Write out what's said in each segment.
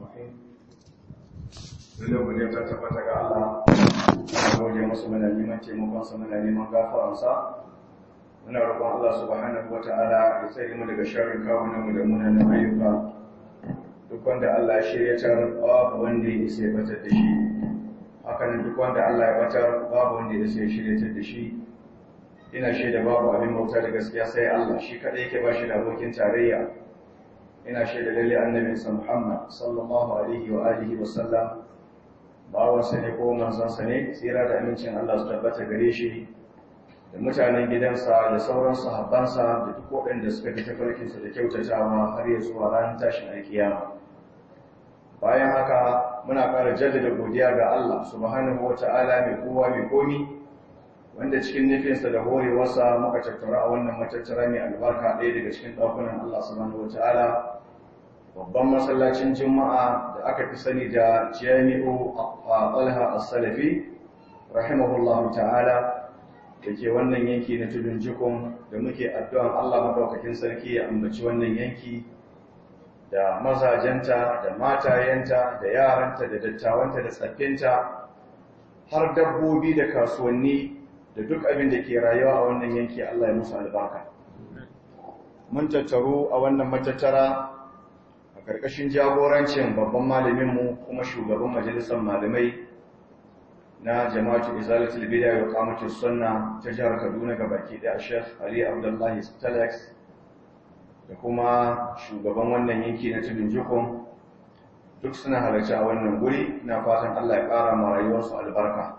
الرحيم Lalle godiya ta tabbata ga Allah, a gode masu muna neman taimakonsa muna neman gafaransa, muna roƙon Allah subhanahu wa ta'ala ya tsare mu daga sharrin kawunanmu da munanan ayyuka. Duk wanda Allah ya shiryatar babu wanda ya isa ya batar da shi, hakanan duk wanda Allah ya batar babu wanda ya isa ya shiryatar da shi. Ina shaida babu abin bauta da gaskiya sai Allah shi kaɗai yake ba shi da abokin tarayya. Ina shaida lalle annabinsa Muhammad sallallahu alaihi wa alihi wa sallam bawansa ne ko manzansa ne tsira da amincin Allah su tabbata gare shi da mutanen gidansa da sauran sahabbansa da duk waɗanda suka bi tafarkinsa da kyautatawa har ya zuwa ranar tashin alkiyama bayan haka muna ƙara jaddada godiya ga Allah subhanahu wa ta'ala mai kowa mai komi wanda cikin nufinsa da horewarsa muka tattara a wannan matattara mai albarka ɗaya daga cikin ɗakunan Allah subhanahu wa ta'ala babban masallacin juma'a da aka fi sani da jami'u talha as-salafi rahimahullahu ta'ala da ke wannan yanki na tudun jikun da muke addu'an Allah madaukakin sarki ya ambaci wannan yanki da mazajenta da matayenta da yaranta da dattawanta da tsaffinta har dabbobi da kasuwanni da duk abin da ke rayuwa a wannan yanki Allah ya musu albarka mun tattaru a wannan matattara a ƙarƙashin jagorancin babban malaminmu kuma shugaban majalisar malamai na jama'atu izalatul bid'a wa qamatus sunna ta jihar Kaduna ga baki da Sheikh Ali Abdullahi Stalex da kuma shugaban wannan yanki na tudun jikon duk suna halarci a wannan guri ina fatan Allah ya ƙara ma rayuwarsu albarka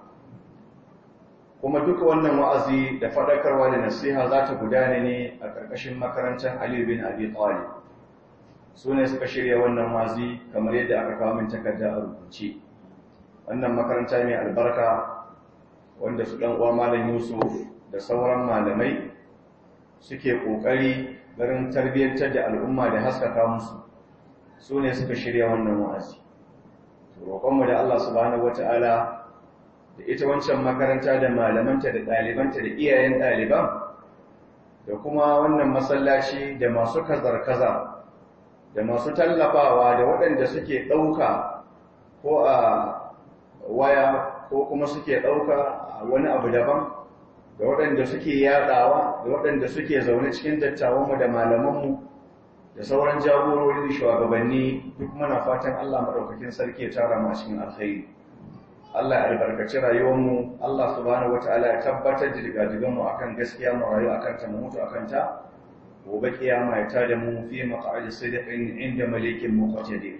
kuma duka wannan wa'azi da faɗakarwa da nasiha za ta gudana ne a ƙarƙashin makarantar Ali bin Abi Talib su ne suka shirya wannan wazi kamar yadda aka kawo min takarda a rubuce wannan makaranta mai albarka wanda su ɗan uwa malam yusuf da sauran malamai suke ƙoƙari garin tarbiyyantar da al'umma da haskaka musu su ne suka shirya wannan wa'azi roƙonmu da allah subhanahu wata'ala da ita wancan makaranta da malamanta da ɗalibanta da iyayen ɗaliban da kuma wannan masallaci da masu kazar-kazar da masu tallafawa da waɗanda suke ɗauka ko a waya ko kuma suke ɗauka a wani abu daban da waɗanda suke yaɗawa da waɗanda suke zaune cikin dattawanmu da malamanmu da sauran jagorori da shugabanni duk muna fatan Allah maɗaukakin sarki ya tara mu cikin alkhairi Allah ya albarkaci rayuwarmu Allah subhanahu wataala ya tabbatar da digadiganmu akan gaskiya mu rayu akan ta mu mutu akan ta gobe kiyama ya tada mu fi maq'adi sidiqin inda malikin muqtadir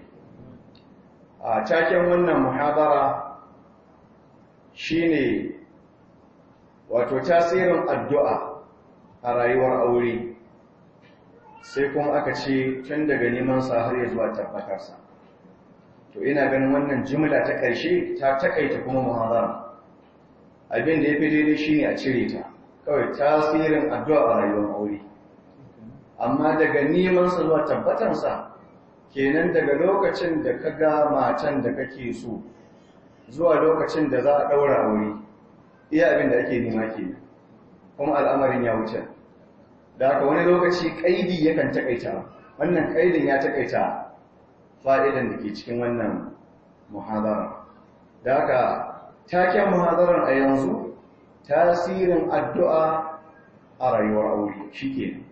a taken wannan muhadara shine wato tasirin addu'a a rayuwar aure sai kuma aka ce tun daga neman sa har ya zuwa tabbatar sa to ina ganin wannan jumla ta ƙarshe ta takaita kuma muhadara abin da yafi daidai shine a cire ta kawai tasirin addu'a a rayuwar aure amma daga nemansa zuwa tabbatansa kenan daga lokacin da ka ga matan da kake so zuwa lokacin da za a ɗaura aure iya abin da ake nema ke kuma al'amarin ya wuce da haka wani lokaci ƙaidi yakan taƙaita wannan ƙaidin ya taƙaita fa'idan da ke cikin wannan muhadara da haka taken muhadarar a yanzu tasirin addu'a a rayuwar aure shi kenan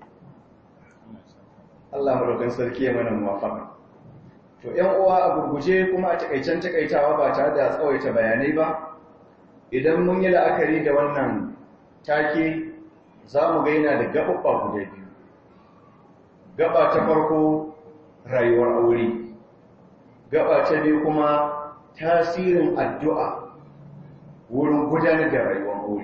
Allah madaukan sarki ya mana muwafaka. To ƴan uwa a gurguje kuma a takaicen takaitawa ba tare da tsawaita bayanai ba, idan mun yi la'akari da wannan take za mu ga yana da gaɓaɓɓa guda biyu. Gaba ta farko rayuwar aure, gaba ta biyu kuma tasirin addu'a wurin gudanar da rayuwar aure.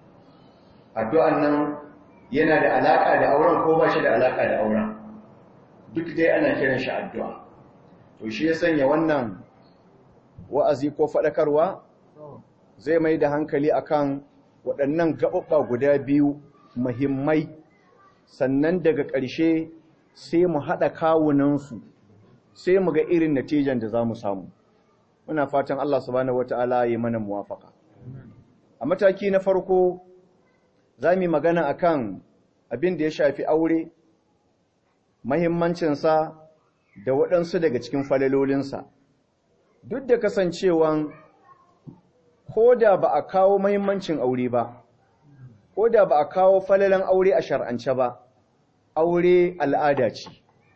Addu'an nan yana da alaƙa da auren ko ba shi da alaƙa da auren. duk dai ana kiran shi addu'a. To shi ya sanya wannan wa'azi ko faɗakarwa zai mai da hankali akan waɗannan gaɓaɓɓa guda biyu muhimmai sannan daga ƙarshe sai mu haɗa kawunansu sai mu ga irin natijan da za mu samu. Muna fatan Allah subhanahu wata'ala ya mana muwafaka. A mataki na farko za mu yi magana akan abin da ya shafi aure mahimmancinsa da waɗansu daga cikin falalolinsa duk da kasancewan ko da ba a kawo mahimmancin aure ba ko da ba a kawo falalan aure a shar'ance ba aure al'ada ce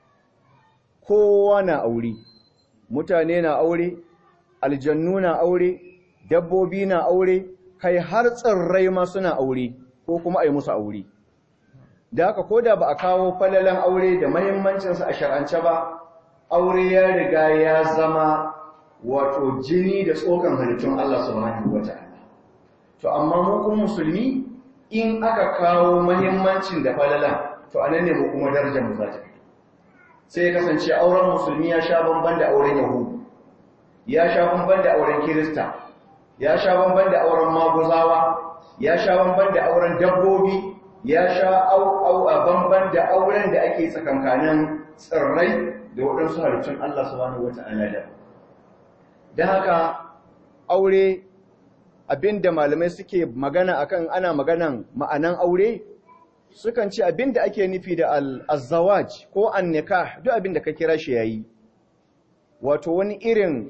kowa na aure mutane na aure aljannu na aure dabbobi na aure kai har tsirrai ma suna aure ko kuma a yi musu aure da haka ko da ba a kawo falalan aure da mahimmancinsa a shar'ance ba aure ya riga ya zama wato jini da tsokan halittun Allah subhanahu wata'ala to amma mu kuma musulmi in aka kawo mahimmancin da falalan to anan ne mu kuma darajar mu za ta sai kasance auren musulmi ya sha bamban da auren yahudu ya sha bamban da auren kirista ya sha bamban da auren maguzawa ya sha bamban da auren dabbobi ya sha au a bamban da auren da ake tsakankanin tsirrai da waɗansu halittun Allah subhanahu wata'ala da don haka aure abinda malamai suke magana akan ana maganan ma'anan aure sukan ce abinda ake nufi da al-zawaj ko an-nikah duk abinda ka kira shi yayi wato wani irin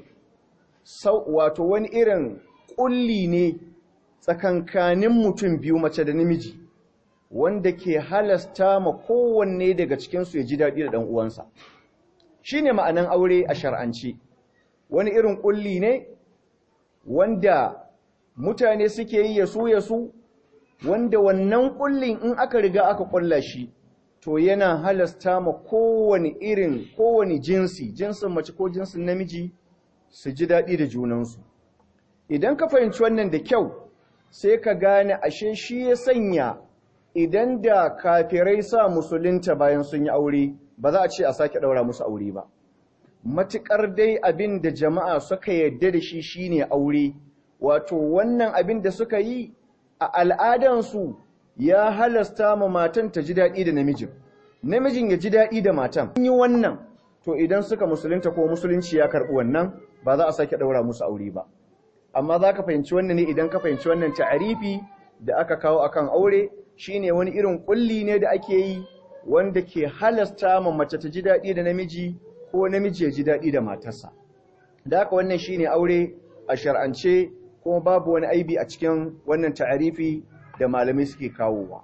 wato wani irin kulli ne tsakankanin mutum biyu mace da namiji wanda ke halasta ma kowanne daga cikinsu ya ji daɗi da ɗan uwansa shine ma'anan aure a shar'anci wani irin kulli ne wanda mutane suke yi yasu yasu wanda wannan kullin in aka riga aka kulla shi to yana halasta ma kowane irin kowane jinsi jinsin mace ko jinsin namiji su ji daɗi da junansu idan ka fahimci wannan da kyau sai ka gane ashe shi ya sanya idan da kafirai sa musulunta bayan sun yi aure ba za a ce a sake ɗaura musu aure ba matuƙar dai abin da jama'a suka yarda da shi shine aure wato wannan abin da suka yi a al'adansu ya halasta ma matan ta ji daɗi da namijin namijin ya ji daɗi da matan yi wannan to idan suka musulunta ko musulunci ya karɓi wannan ba za a sake ɗaura musu aure ba amma za ka fahimci wannan ne idan ka fahimci wannan ta'arifi da aka kawo akan aure shine wani irin kulli ne da ake yi wanda ke halasta ma mace ta ji daɗi da namiji ko namiji ya ji daɗi da matarsa da haka wannan shine aure a shar'ance kuma babu wani aibi a cikin wannan ta'arifi da malamai suke kawowa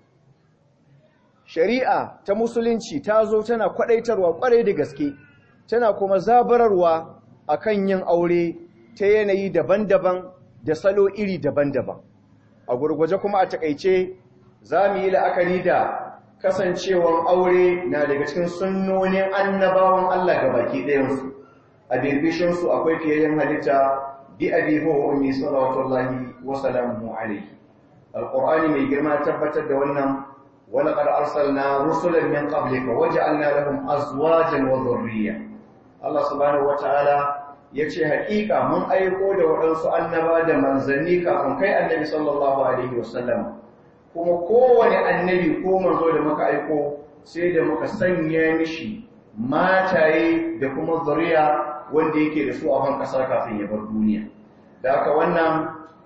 shari'a ta musulunci ta zo tana kwadaitarwa kwarai da gaske tana kuma zabararwa akan yin aure ta yanayi daban-daban da salo iri daban-daban a gurguje kuma a takaice za mu yi la'akari da kasancewan aure na daga cikin sunnonin annabawan Allah ga baki ɗayansu a birbishinsu akwai fiyayyen halitta bi abi huwa ummi salawatullahi wa salamuhu alayhi alqur'ani mai girma tabbatar da wannan wa laqad arsalna rusulan min qablika waja'alna lahum azwajan wa dhurriyya Allah subhanahu wa ta'ala yace haƙiƙa mun aiko da waɗansu annaba da manzanni kafin kai annabi sallallahu alaihi wasallam kuma kowane annabi ko manzo da muka aiko sai da muka sanya mishi mataye da kuma zuriya wanda yake da su a ban ƙasa kafin ya bar duniya da haka wannan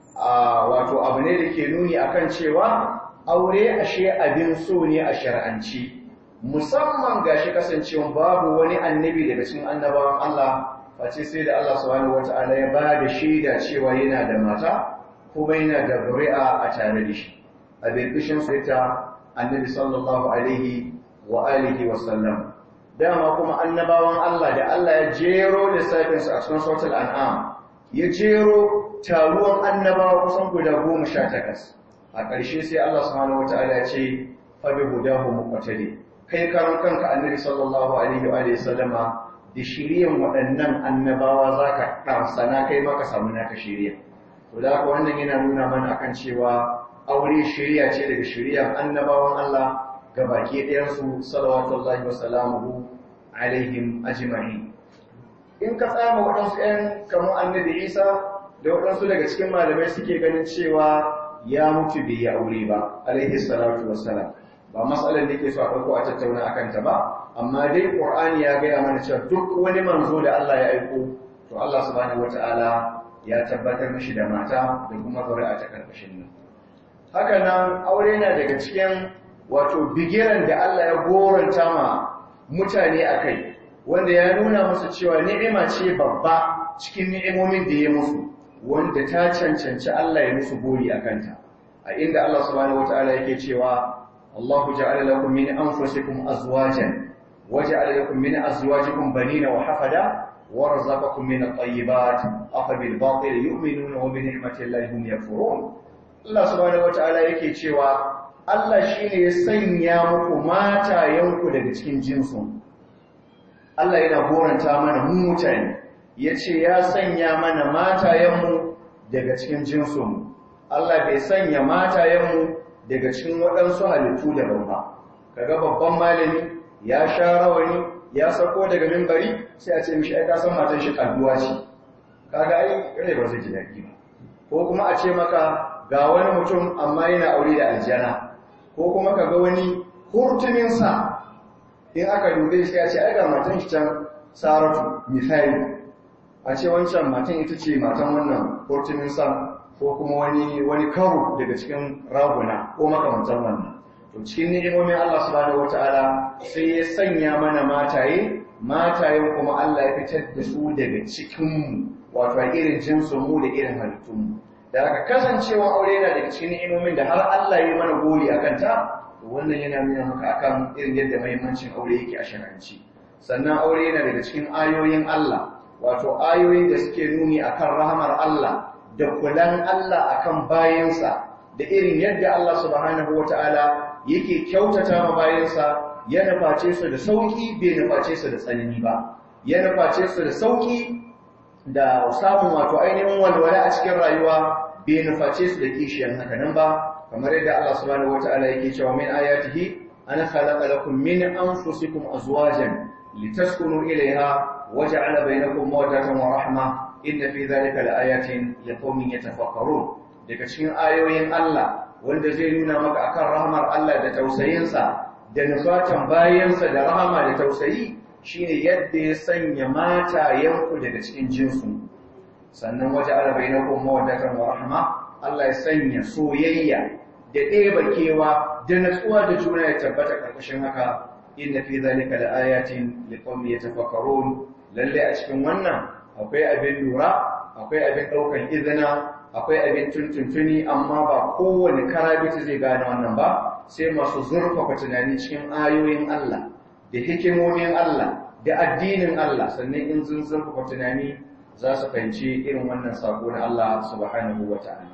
wato abu ne da ke nuni akan cewa aure ashe abin so ne a shar'anci musamman gashi kasancewa babu wani annabi daga cikin annabawan Allah face sai da Allah subhanahu wataala ya ba da shaida cewa yana da mata kuma yana da zuri'a a tare da shi a birbishin ta annabi sallallahu alaihi wa alihi wa sallam dama kuma annabawan Allah da Allah ya jero lissafin su a cikin suratul an'am ya jero taruwan annabawa kusan guda goma sha takas a ƙarshe sai Allah subhanahu wataala ya ce fa bi hudahu muqtadi kai karan kanka annabi sallallahu alaihi wa alihi sallama da shiriyan waɗannan annabawa zaka ɗansana kai maka samu naka shiriya to da haka wannan yana nuna mana akan cewa aure shiriya ce daga shiriyan annabawan Allah ga baki ɗayansu salawatullahi wa salamuhu alaihim ajma'in in ka tsama waɗansu ‘yan kamar annabi isa da waɗansu daga cikin malamai suke ganin cewa ya mutu bai yi aure ba alaihi salatu wassalam ba matsalar da ke so a ɗauko a tattauna a kanta ba amma dai ƙur'ani ya gaya mana cewa duk wani manzo da Allah ya aiko to Allah subhanahu wata'ala ya tabbatar mishi da mata da kuma zuri'a ta karkashin nan haka nan aure na daga cikin wato bigiran da Allah ya goranta ma mutane a kai wanda ya nuna musu cewa ni'ima ce babba cikin ni'imomin da ya musu wanda ta cancanci Allah ya musu gori a kanta a inda Allah subhanahu wataala yake cewa Allahu ja'ala lakum min anfusikum azwajan waja'ala lakum min azwajikum banina wa hafada warzaqakum min at-tayyibat afa bil batil yu'minuna wa bi ni'mati Allahi hum yakfurun Allah subhanahu wataala yake cewa Allah shine ya sanya muku matayenku daga cikin jinsun Allah yana goranta mana mu mutane yace ya sanya mana matayenmu daga cikin jinsunmu Allah bai sanya matayenmu daga cikin waɗansu halittu daban ba kaga babban malami ya sha rawani ya sako daga mimbari sai a ce mishi ai ka san matan shi kalluwa ce kaga ai rai ba zai ji daɗi ba ko kuma a ce maka ga wani mutum amma yana aure da aljana ko kuma kaga wani hurtumin sa in aka dube shi ya ce ai ga matan shi can saratu misali a ce wancan matan ita ce matan wannan hurtumin sa ko kuma wani wani karo daga cikin raguna ko makamantan wannan to cikin ni'imomin Allah subhanahu wataala sai ya sanya mana mataye matayen kuma Allah ya fitar da su daga cikin mu wato a irin jinsin mu da irin halittun mu da aka kasancewa aure yana daga cikin ni'imomin da har Allah ya mana gori akan ta to wannan yana nuna maka akan irin yadda muhimmancin aure yake a shar'anci sannan aure yana daga cikin ayoyin Allah wato ayoyin da suke nuni akan rahamar Allah da kulan Allah akan bayansa da irin yadda Allah subhanahu wata'ala yake kyautata ma bayansa ya nuface su da sauki bai nuface su da tsanani ba ya nuface su da sauki da samun wato ainihin walwala a cikin rayuwa bai nuface su da kishiyan haka nan ba kamar yadda Allah subhanahu wata'ala yake cewa min ayatihi ana khalaqa lakum min anfusikum azwajan litaskunu ilayha waja'ala bainakum mawaddatan wa rahma inna fi dhalika laayatin liqaumin yatafakkarun daga cikin ayoyin Allah wanda zai nuna maka akan rahmar Allah da tausayinsa da nufatan bayansa da rahama da tausayi shine yadda ya sanya matayenku daga cikin jinsu sannan waje ala bainakum mawaddatan wa rahma Allah ya sanya soyayya da ɗeba kewa da natsuwa da juna ya tabbata karkashin haka inna fi zalika laayatin liqaumin yatafakkarun lalle a cikin wannan akwai abin lura akwai abin ɗaukan izina akwai abin tuntuntuni amma ba kowane karabiti zai gane wannan ba sai masu zurfafa tunani cikin ayoyin Allah da hikimomin Allah da addinin Allah sannan in sun zurfafa tunani za su fahimci irin wannan sako na Allah subhanahu wa ta'ala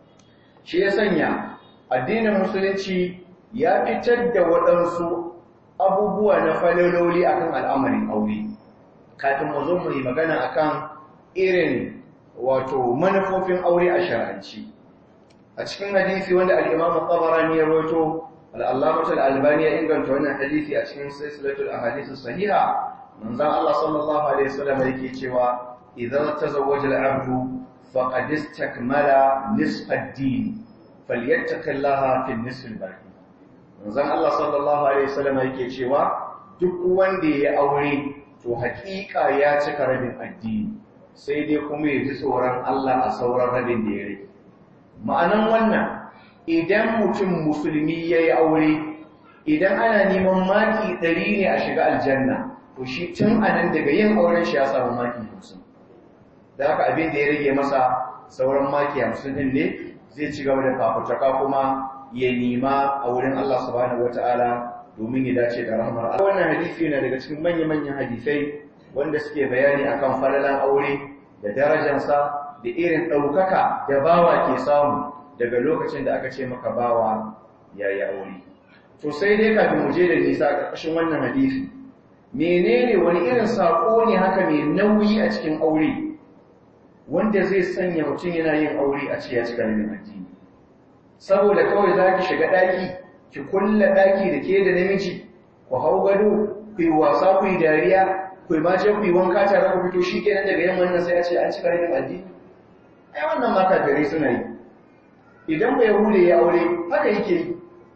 shi ya sanya addinin musulunci ya fitar da waɗansu abubuwa na falaloli akan al'amarin aure kafin mu zo mu yi magana akan irin wato manufofin aure a shar'anci a cikin hadisi wanda al-Imam al-Tabarani ya rawaito al-Allamah al-Albani ya inganta wannan hadisi a cikin silsilatul ahadith as-sahiha manzon Allah sallallahu alaihi wasallam yake cewa idza tazawwaja al-'abdu faqad istakmala nisfa ad-din falyattaqillaha fi an-nisf al-baqi manzon Allah sallallahu alaihi wasallam yake cewa duk wanda ya aure to hakika ya cika rabin addini sai dai kuma ya ji tsoron Allah a sauran rabin da ya rage ma'anan wannan idan mutum musulmi ya yi aure idan ana neman maki ɗari ne a shiga aljanna to shi tun a nan daga yin auren shi ya samu maki hamsin da haka abin da ya rage masa sauran maki hamsin ɗin ne zai ci gaba da fafutuka kuma ya nima a wurin Allah subhanahu wata'ala domin ya dace da rahmar Allah wannan hadisi yana daga cikin manya-manyan hadisai wanda suke bayani akan falalan aure da darajarsa da irin ɗaukaka da bawa ke samu daga lokacin da aka ce maka bawa ya yi aure. To sai dai kafin mu je da nisa a ƙarƙashin wannan hadisi, menene wani irin saƙo ne haka mai nauyi a cikin aure wanda zai sanya mutum yana yin aure a ce ya cika rabin addini. Saboda kawai za ki shiga ɗaki, ki kulla ɗaki da ke da namiji, ku hau gado, ku yi wasa, ku yi dariya, ku yi mace ku yi wanka tare ku fito shi kenan daga yamma nan sai a ce an cika rabin addini. Ai wannan ma kafirai suna yi. idan ba yahude ya aure haka yake yi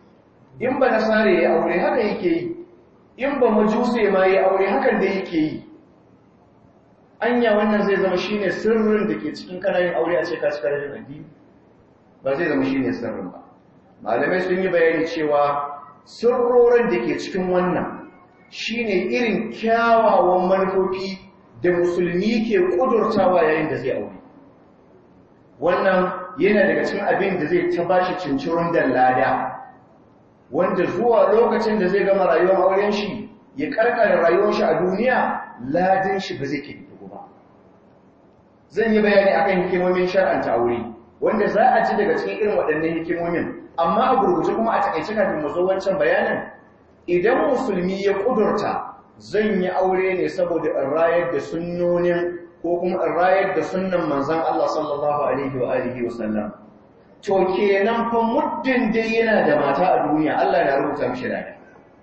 in ba nasare ya aure haka yake yi in ba majuse ma ya aure hakan da yake yi anya wannan zai zama shine sirrin da ke cikin kanayin aure a ce ka cika rajin addini ba zai zama shine sirrin ba malamai sun yi bayani cewa sirrorin da ke cikin wannan shine irin kyawawan manufofi da musulmi ke kudurtawa yayin da zai aure wannan yana daga cikin abin da zai ta bashi cincirin da lada wanda zuwa lokacin da zai gama rayuwar auren shi ya karkare rayuwar shi a duniya ladin shi ba zai kirkiru ba zan yi bayani akan hikimomin shar'anta aure wanda za a ci daga cikin irin waɗannan hikimomin amma a gurguje kuma a takaice kafin mu zo wancan bayanin idan musulmi ya kudurta zan yi aure ne saboda in rayar da sunnonin ko kuma in rayar da sunnan manzon Allah sallallahu alaihi wa alihi wa sallam to kenan fa muddin dai yana da mata a duniya Allah na rubuta mishi lada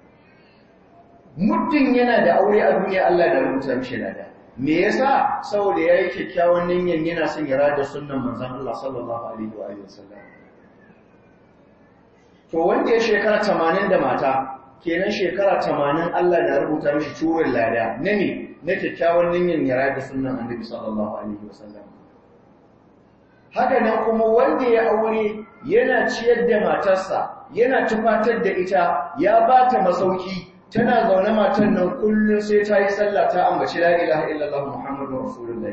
muddin yana da aure a duniya Allah na rubuta mishi lada me yasa saboda yayi kyakkyawan niyyar yana son ya rayar da sunnan manzon Allah sallallahu alaihi wa alihi wa sallam to wanda ya shekara 80 da mata kenan shekara 80 Allah na rubuta mishi curin lada na ne na kyakkyawan niyyar ya rayar da sunnan annabi sallallahu alaihi wa sallam haka nan kuma wanda ya aure yana ciyar da matarsa yana tufatar da ita ya ba ta masauki tana zaune matan nan kullum sai ta yi sallah ta ambaci la ilaha illallah muhammadu rasulullah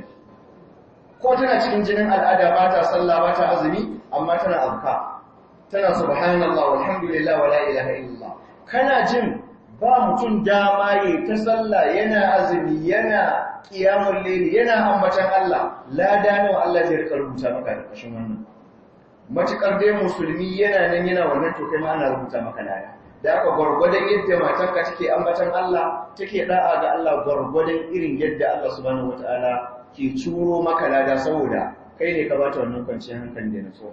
ko tana cikin jinin al'ada ba ta sallah ba ta azumi amma tana azka tana subhanallah walhamdulillah wa la ilaha illallah kana jin ba mutum dama yi ta sallah yana azumi yana kiyamun lili yana ambatan Allah lada nawa Allah zai rika rubuta maka da kashin wannan matukar dai musulmi yana nan yana wannan to kai ma ana rubuta maka lada da aka gwargwadon yadda matarka take ambatan Allah take da'a ga Allah gwargwadon irin yadda Allah subhanahu wataala ke curo maka lada saboda kai ne ka bata wannan kwanciyar hankali da nutsuwa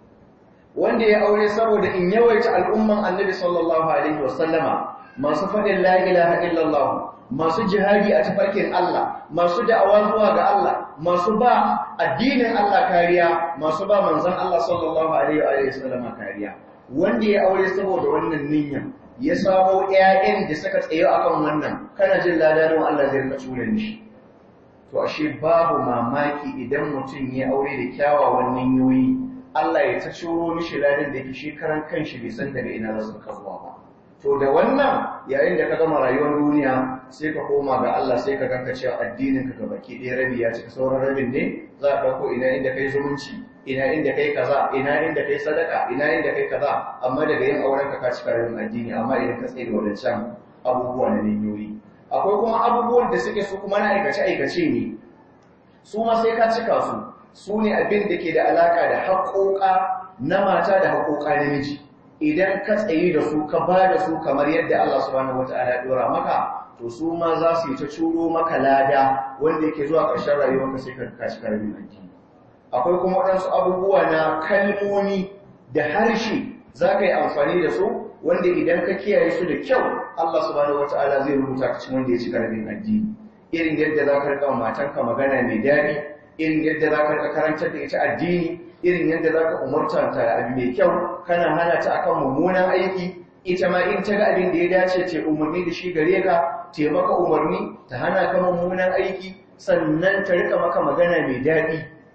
wanda ya aure saboda in yawaita al'umman annabi sallallahu alaihi wasallama masu faɗin la ilaha illallah masu jihadi a tafarkin Allah masu da'awa zuwa ga Allah masu ba addinin Allah kariya masu ba manzon Allah sallallahu alaihi wa sallama kariya wanda ya aure saboda wannan niyya ya samo ƴaƴan da suka tsaye akan wannan kana jin ladarin Allah zai rika tura shi to ashe babu mamaki idan mutum ya aure da kyawawan niyyoyi Allah ya ta ciro mishi ladan da yake shi karan kanshi bai san daga ina za su kazuwa ba to da wannan yayin da ka gama rayuwar duniya sai ka koma ga Allah sai ka ganka cewa addinin ka gabaki ɗaya rabi ya cika sauran rabin ne za a ɗauko ina inda kai zumunci ina inda kai kaza ina inda kai sadaka ina inda kai kaza amma daga yin auren ka ka cika rabin addini amma idan ka tsaye da wadancan abubuwa na ninyoyi akwai kuma abubuwan da suke su kuma na aikace aikace ne su ma sai ka cika su su ne abin da ke da alaka da haƙoƙa na mata da haƙoƙa namiji idan ka tsayi da su ka ba da su kamar yadda Allah subhanahu wata'ala ya dora maka to su ma za su yi ta curo maka lada wanda yake zuwa ƙarshen rayuwarka sai ka kashi karamin addini akwai kuma waɗansu abubuwa na kalmomi da harshe za ka yi amfani da su wanda idan ka kiyaye su da kyau Allah subhanahu wata'ala zai rubuta ka cikin wanda ya ci karamin addini irin yadda za ka rika matanka magana mai daɗi irin yadda za ka rika karantar da ita addini irin yadda za ka umarta ta abu mai kyau kana hana ta akan mummunan aiki ita ma in ta ga abin da ya dace ce umarni da shi gare ka te maka umarni ta hana ka mummunan aiki sannan ta rika maka magana mai daɗi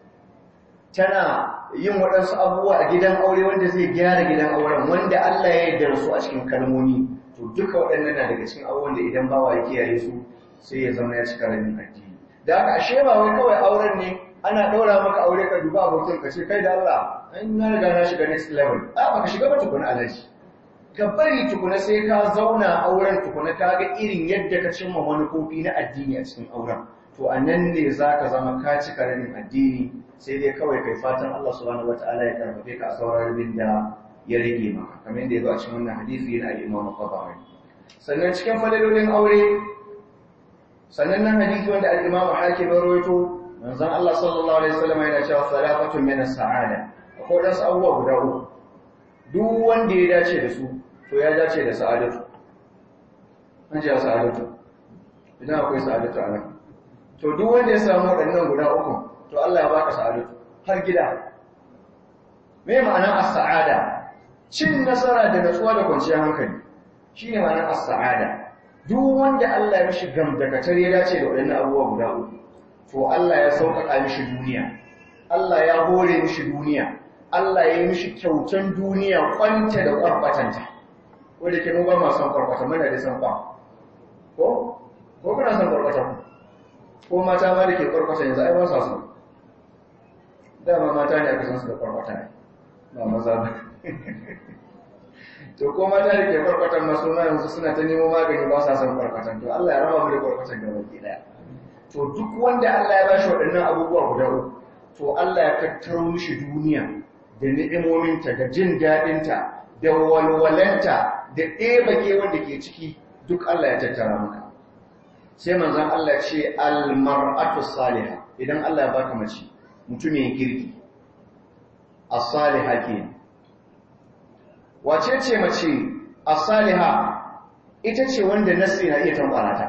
tana yin waɗansu abubuwa a gidan aure wanda zai gyara gidan auren wanda Allah ya yarda su a cikin kalmomi to duka waɗannan na daga cikin abubuwan da idan bawa ya kiyaye su sai ya zama ya cika rabin addini da haka ashe ba wai kawai auren ne ana ɗaura maka aure ka duba abokin ka ce kai da Allah an na riga na shiga next level a baka shiga ba tukuna alaji ka bari tukuna sai ka zauna auren tukuna ka ga irin yadda ka cimma manufofi na addini a cikin auren to a nan ne za ka zama ka cika rabin addini sai dai kawai kai fatan Allah subhanahu wataala ya karfafe ka a sauran rabin da ya rage maka kamar yadda ya zo a cikin wannan hadisi yana al-Imam Qabbari sannan cikin fadalolin aure sannan nan hadisi wanda al-Imam Hakim ya rawaito manzon Allah sallallahu alaihi wasallam yana cewa salafatun min as-sa'ada akwai wasu abubuwa guda uku duk wanda ya dace da su to ya dace da sa'adatu an ce sa'adatu idan akwai sa'adatu a nan to duk wanda ya samu waɗannan guda uku to Allah ya baka sa'adatu har gida me ma'anar as-sa'ada cin nasara da natsuwa da kwanciyar hankali shine ma'anar as-sa'ada duk wanda Allah ya mishi gamdakatar ya dace da waɗannan abubuwa guda uku to Allah ya sauƙaƙa mishi duniya Allah ya hore mishi duniya Allah ya yi mishi kyautan duniya kwanta da kwarkwatanta wanda ke ba ma son kwarkwata mana da san kwa ko ko kuna son kwarkwata ko mata ma da ke kwarkwata yanzu ai ba sa so dama mata ne aka san su da kwarkwata ne ba maza ba to ko mata da ke kwarkwatan masu ma yanzu suna ta nemo magani ba sa son kwarkwatan to Allah ya raba mu da kwarkwatan gaba ki daya to duk wanda Allah ya ba shi waɗannan abubuwa guda uku to Allah ya tattaro mishi duniya da ni'imominta da jin daɗinta da walwalanta da ɗebake wanda ke ciki duk Allah ya tattara maka sai manzon Allah ce almar'atu salihah idan Allah ya baka mace mutumin kirki as-salihah kenan wace ce mace as-salihah ita ce wanda nasi na iya tambara ta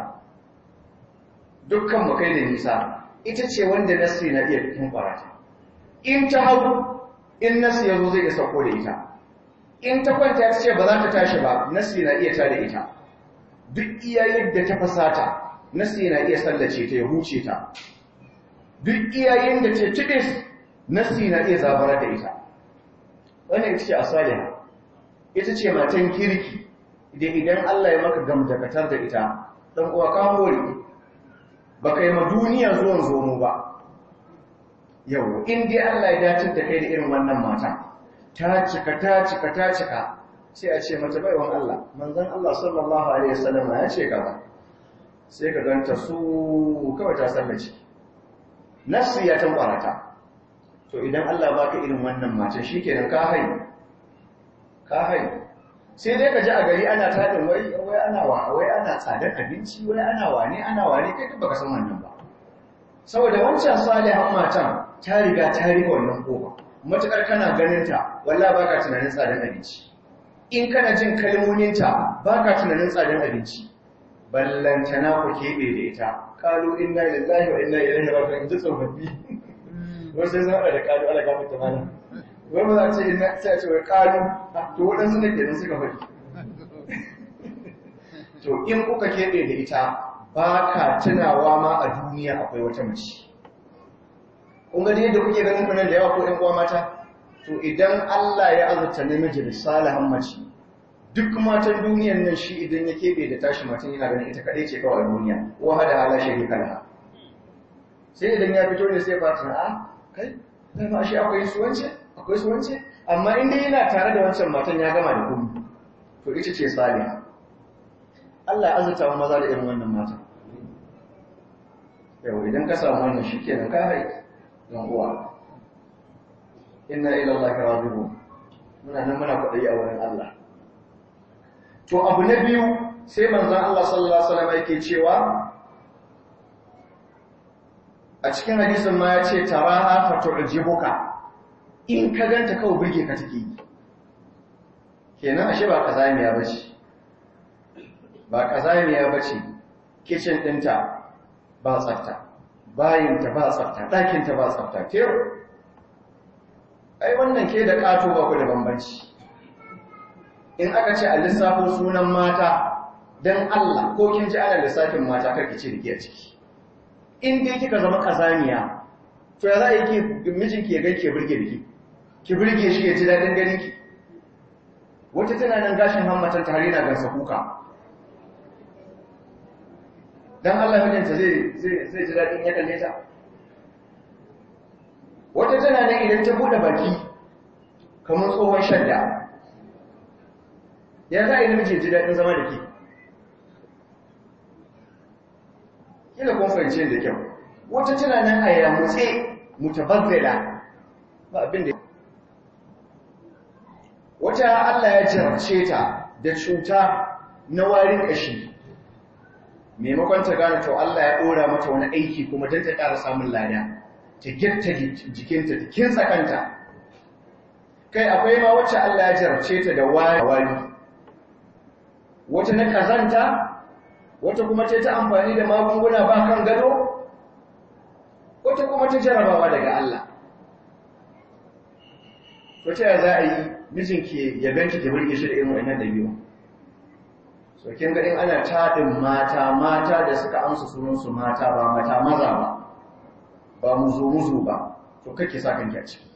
dukkan mu kai da nisa ita ce wanda nasi na iya tambara ta in ta hagu in nasi yazo zai ga sauko da ita in ta kwanta ta ce ba za ta tashi ba nasi na iya tada ita duk iya yadda ta fasata nasi na iya sallace ta ya huce ta duk iya yadda ce tibis nasi na iya zabara da ita wannan ita ce asaliha ita ce matan kirki da idan Allah ya maka gamdakatar da ita dan uwa ka hore ba kai ma duniya zuwan zomo ba yau in dai Allah ya dace da kai da irin wannan matan ta cika ta cika ta cika sai a ce mata baiwan Allah manzon Allah sallallahu alaihi wasallam ya ce kaza sai ka ganta su kawai ta sallace nasu ya tambara to idan Allah baka irin wannan mace shikenan ka hai ka hai sai dai ka ji a gari ana tadin wai wai ana wa wai ana tsadar abinci wai ana wane ana wane kai baka san wannan ba saboda wancan salihan matan ta riga ta riga wannan kofa matukar kana ganin ta wallahi baka tunanin tsadar abinci in kana jin kalmominta baka tunanin tsadar abinci ballantana ku keɓe da ita kalu inna lillahi wa inna ilaihi raji'un ji tsofaffi wasu sai zama da kalu ala gafa ta mana wai ba za a ce inna sai a ce wai kalu to waɗansu ne kenan suka faɗi to in kuka keɓe da ita ba ka tunawa ma a duniya akwai wata mace kun gani yadda kuke ganin kunan da yawa ko ƴan uwa mata to idan Allah ya azurta namiji da salihan mace duk matan duniyan nan shi idan ya keɓe da tashi matan yana ganin ita kaɗai ce kawai duniya wa hada hala shi kala sai idan ya fito ne sai fata a kai zai ma shi akwai suwance akwai suwance amma in dai yana tare da wancan matan ya gama da kuma to ita ce saliha Allah ya azurta wa maza da irin wannan matan yau idan ka samu wannan shi kenan ka haiki don uwa inna ila Allah raji'un muna nan muna kwaɗayi a wurin Allah to abu na biyu sai manzan Allah sallallahu Alaihi wasallam yake cewa a cikin hadisin ma ya ce taraha fatu'jibuka in ka ganta kawai burge ka take kenan ashe ba kazamiya bace ba kazamiya bace kitchen dinta ba tsafta bayinta ba tsafta ɗakinta ba tsafta ke ai wannan ke da ƙato ba ku da bambanci in aka ce a lissafin sunan mata don Allah ko kin ji ana lissafin mata karki ce da ke a ciki in dai kika zama kazaniya to ya za a yi ki mijinki ya ganki ya burge da ki ki burge shi ya ji daɗin ganin ki wata tana nan gashin hammatan ta harina gansa kuka don Allah mijinta zai ji daɗin ya kalle ta wata tana nan idan ta buɗe baki kamar tsohon shadda ya za a yi namiji ji daɗin zama da ke kila kun fahimce da kyau wata tana nan a yamutse mutabazzala ba abin da wata Allah ya jarabce ta da cuta na warin ƙashi maimakon ta gane to Allah ya ɗora mata wani aiki kuma don ta ƙara samun lada ta girta jikinta ta kinsa kanta kai akwai ma wacce Allah ya jarabce ta da wari wata na kazanta wata kuma ce ta amfani da magunguna ba kan gado wata kuma ta jarabawa daga Allah wata ya za a yi mijinki ya ganki ki burge shi da irin wannan dabi'u so kin ga in ana tadin mata mata da suka amsa sunan su mata ba mata maza ba ba muzu muzu ba to kake sa kanki a ciki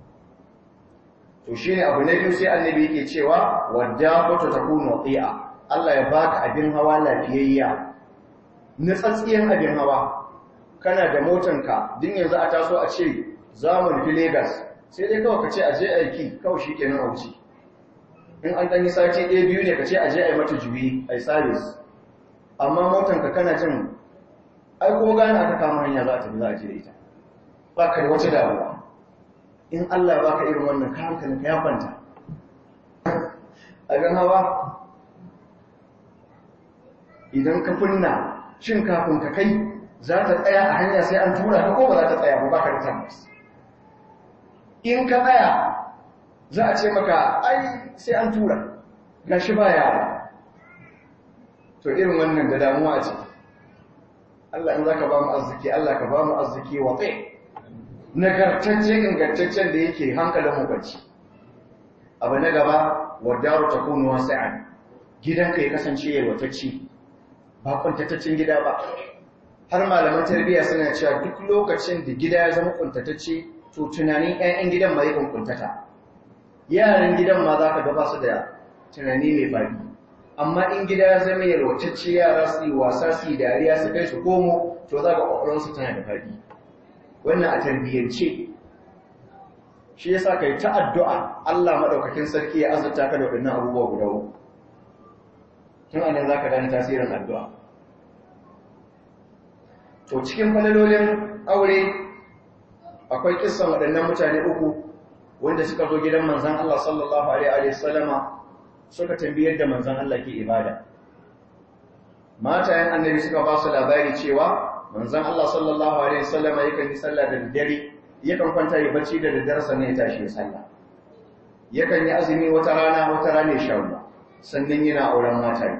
to shine abu na biyu sai annabi yake cewa wadda ta takunu qi'a Allah ya baka abin hawa lafiyayya nutsatsiyen abin hawa kana da motanka din yanzu a taso a ce za mu nufi Legas sai dai kawai ka ce a je aiki kawai shi kenan a wuce in an ɗanyi sati ɗaya biyu ne ka ce a je a yi mata juyi a yi sabis amma motanka kana jin ai kuma gane aka kama hanya za a tafi za a je da ita ba ka da wata damuwa in Allah ya baka irin wannan ka hankalin ka ya kwanta abin hawa idan ka kunna shin kafin ka kai za ta tsaya a hanya sai an tura ka ko ba za ta tsaya ba ka da tabbas in ka tsaya za a ce maka ai sai an tura gashi ba yara to irin wannan da damuwa ce Allah in zaka ba mu arziki Allah ka ba mu arziki wa tsaye nagartacce ingantaccen da yake hankalin mu bacci abu na gaba wadaru takunu wasi'an gidanka ya kasance yalwatacce ba kuntataccen gida ba har malaman tarbiyya suna cewa duk lokacin da gida ya zama kuntatacce to tunanin ƴaƴan gidan ma yakan kuntata yaran gidan ma za ka gaba su da tunani mai faɗi amma in gida ya zama yalwatacce yara su yi wasa su yi dariya su kai su komo to za ga ƙwaƙwaransu tana da faɗi wannan a tarbiyyance shi ya sa ka yi ta addu'a Allah maɗaukakin sarki ya azurta ka da waɗannan abubuwa guda uku tun anan za ka gane tasirin addu'a to cikin falalolin aure akwai kissan waɗannan mutane uku wanda suka zo gidan manzan Allah sallallahu Alaihi wasallama suka tambayar da manzan Allah ke ibada. Matayen annabi suka ba su labari cewa manzan Allah sallallahu Alaihi wasallama yakan yi sallah da daddare, yakan kwanta yi bacci da daddare sannan ya tashi ya sallah. Yakan yi azumi wata rana wata rana ya sha ruwa, sannan yana auren mataye.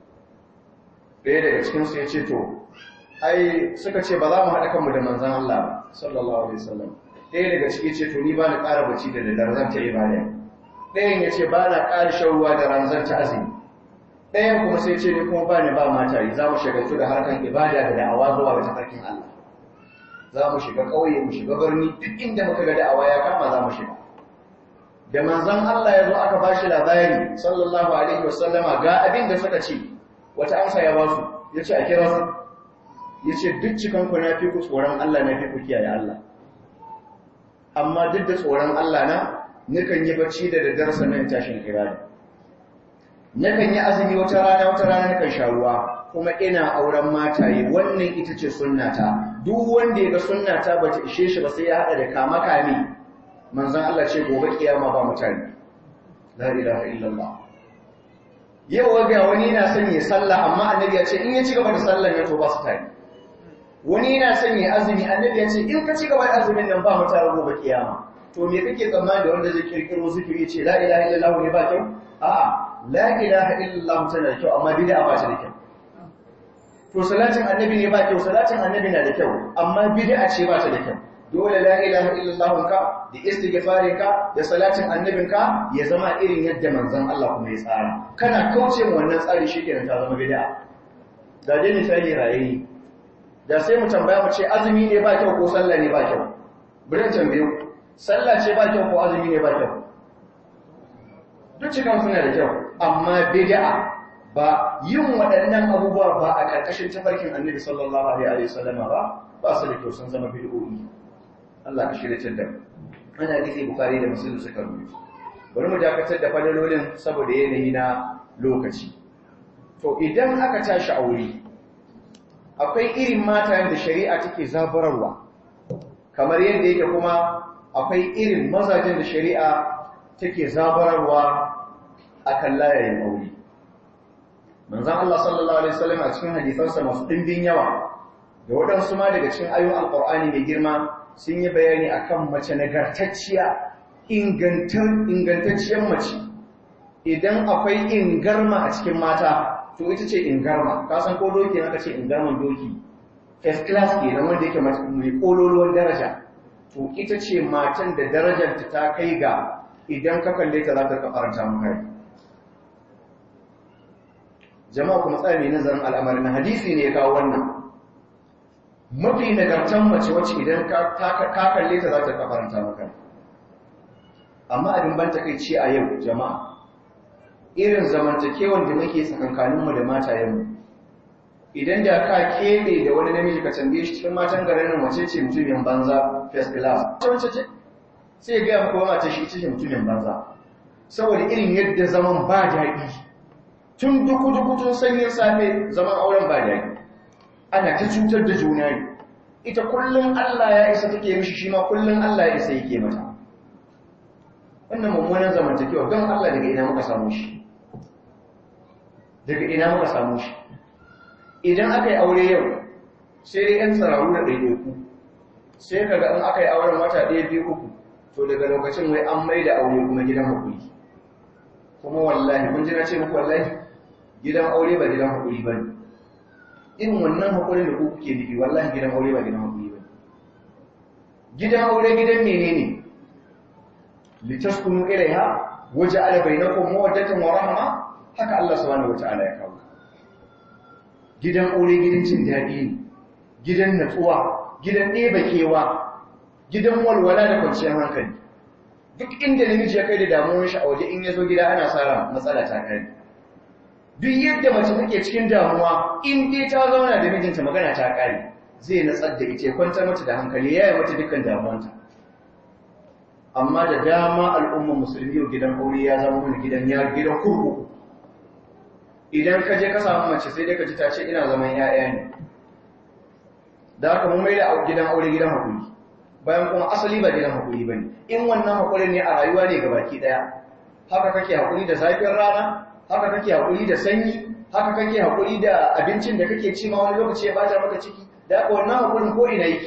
Ɗaya daga cikinsu ya ce to, ai suka ce ba za mu haɗa kanmu da manzan Allah sallallahu Alaihi wasallam. ɗaya daga ciki ce to ni ba na ƙara bacci da daddare zan ta ibada ɗayan ya ce ba na ƙara shan ruwa da ran zan ta azumi ɗayan kuma sai ce ni kuma ba ni ba mata yi za mu shagaltu da harkan ibada da da'awa zuwa ga tafarkin Allah za mu shiga ƙauye mu shiga birni duk inda muka ga da'awa ya kama za mu shiga da manzon Allah ya zo aka ba shi labari sallallahu alaihi wasallama ga abin da suka ce wata amsa ya ba su ya ce a kira su ya ce duk cikanku na fi ku tsoron Allah na fi ku kiyaye Allah amma duk da tsoron Allah na nukan yi bacci da daddare sannan tashin ibada nakan yi azumi wata rana wata rana nakan sha ruwa kuma ina auren mataye wannan ita ce sunnata duk wanda ya ga sunnata bata ishe shi ba sai ya hada da kama kame manzon Allah ce gobe kiyama ba mutane la ilaha illallah yau ga wani yana son ya sallah amma annabi ya ce in ya ci gaba da sallan ya to ba su tare wani yana son ya azumi annabi ya ce in ka ci gaba da azumin nan ba mu tare gobe kiyama to me kake tsammani da wanda zai kirkiro zikiri ce la ilaha illallah ne ba kyau a'a la ilaha illallah tana da kyau amma bid'a ba ta da kyau to salatin annabi ne ba kyau salatin annabi na da kyau amma bid'a ce ba ta da kyau dole la ilaha illallah ka da istighfarin ka da salatin annabin ka ya zama irin yadda manzon Allah kuma ya tsara kana kauce mu wannan tsari shikenan ta zama bid'a da dai misali rayayi da sai mu tambaya mu ce azumi ne ba kyau ko sallah ne ba kyau bari tambaye ku sallah ce ba kyau ko azumi ne ba kyau duk cikin suna da kyau amma bid'a ba yin waɗannan abubuwa ba a ƙarƙashin tafarkin annabi sallallahu alaihi wasallam ba ba su da kyau sun zama bid'o'i Allah ka shirya da ana hadisi bukhari da muslim suka rubuta bari mu dakatar da fadalolin saboda yanayi na lokaci to idan aka tashi aure akwai irin matayen da shari'a take zabararwa kamar yadda yake kuma akwai irin mazajen da shari'a take zabararwa akan layayin aure manzon Allah sallallahu alaihi wasallam a cikin hadisansa masu dimbin yawa da waɗansu ma daga cikin ayoyin alqur'ani mai girma sun yi bayani akan mace nagartacciya ingantacciyar mace idan akwai ingarma a cikin mata to ita ce ingarma ka san ko doki aka ce ingarman doki first class ke nan wanda yake mai kololuwar daraja to ita ce matan da darajarta ta kai ga idan ka kalle ta za ta kafarta maka jama'a kuma tsaya mai nazarin al'amari na hadisi ne ya kawo wannan mafi nagartan mace wacce idan ka kalle ta za ta kafarta maka amma abin ban takaici a yau jama'a irin zamantakewan da muke tsakankaninmu da matayenmu idan da ka keɓe da wani namiji ka tambaye shi cikin matan garin nan wace ce mutumin banza first class wace ce sai ga kuma mace shi ce mutumin banza saboda irin yadda zaman ba daɗi tun duku duku tun sanyin safe zaman auren ba daɗi ana ta cutar da juna ne ita kullum Allah ya isa take mishi shi ma kullum Allah ya isa yake mata wannan mummunan zamantakewa don Allah daga ina muka samu shi daga ina muka samu shi idan aka yi aure yau sai dai 'yan tsararru da ɗaiɗaiku sai ka ga in aka yi auren wata ɗaya biyu uku to daga lokacin wai an mai da aure kuma gidan haƙuri kuma wallahi kun ji na ce muku wallahi gidan aure ba gidan haƙuri ba ne irin wannan haƙurin da ku kuke nufi wallahi gidan aure ba gidan haƙuri ba ne gidan aure gidan menene litaskunu ilaiha waja'ala bainakum mawaddatan wa rahma haka Allah subhanahu wata'ala ya kawo gidan aure gidan cin daɗi ne gidan natsuwa gidan ɗeba kewa gidan walwala da kwanciyar hankali duk inda namiji ya kai da damuwar shi a waje in ya zo gida ana sa matsala ta kai duk yadda mace take cikin damuwa in dai ta zauna da mijinta magana ta kare zai natsar da ita kwantar mata da hankali ya yi mata dukkan damuwanta amma da dama al'ummar musulmi yau gidan aure ya zama wani gidan ya gidan kurkuku idan ka je ka samu mace sai dai ka ji ta ce ina zaman ya'ya ne da haka mun mai da gidan aure gidan hakuri bayan kuma asali ba gidan hakuri ba ne in wannan hakurin ne a rayuwa ne gabaki daya haka kake hakuri da zafin rana haka kake hakuri da sanyi haka kake hakuri da abincin da kake ci ma wani lokaci ya bata maka ciki da haka wannan hakurin ko ina yake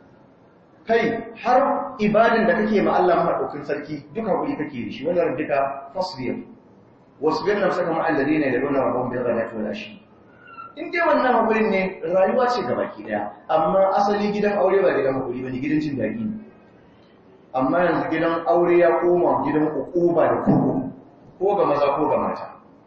kai har ibadin da kake ma Allah madaukakin sarki duka hakuri kake da shi wannan duka fasbir wasbir nafsaka ma alladhina yad'una rabbahum bil ghadati wal ashi in dai wannan hakurin ne rayuwa ce gabaki daya amma asali gidan aure ba gidan hakuri bane gidan cin daɗi ne amma yanzu gidan aure ya koma gidan ukuba da kurkuku ko ga maza ko ga mata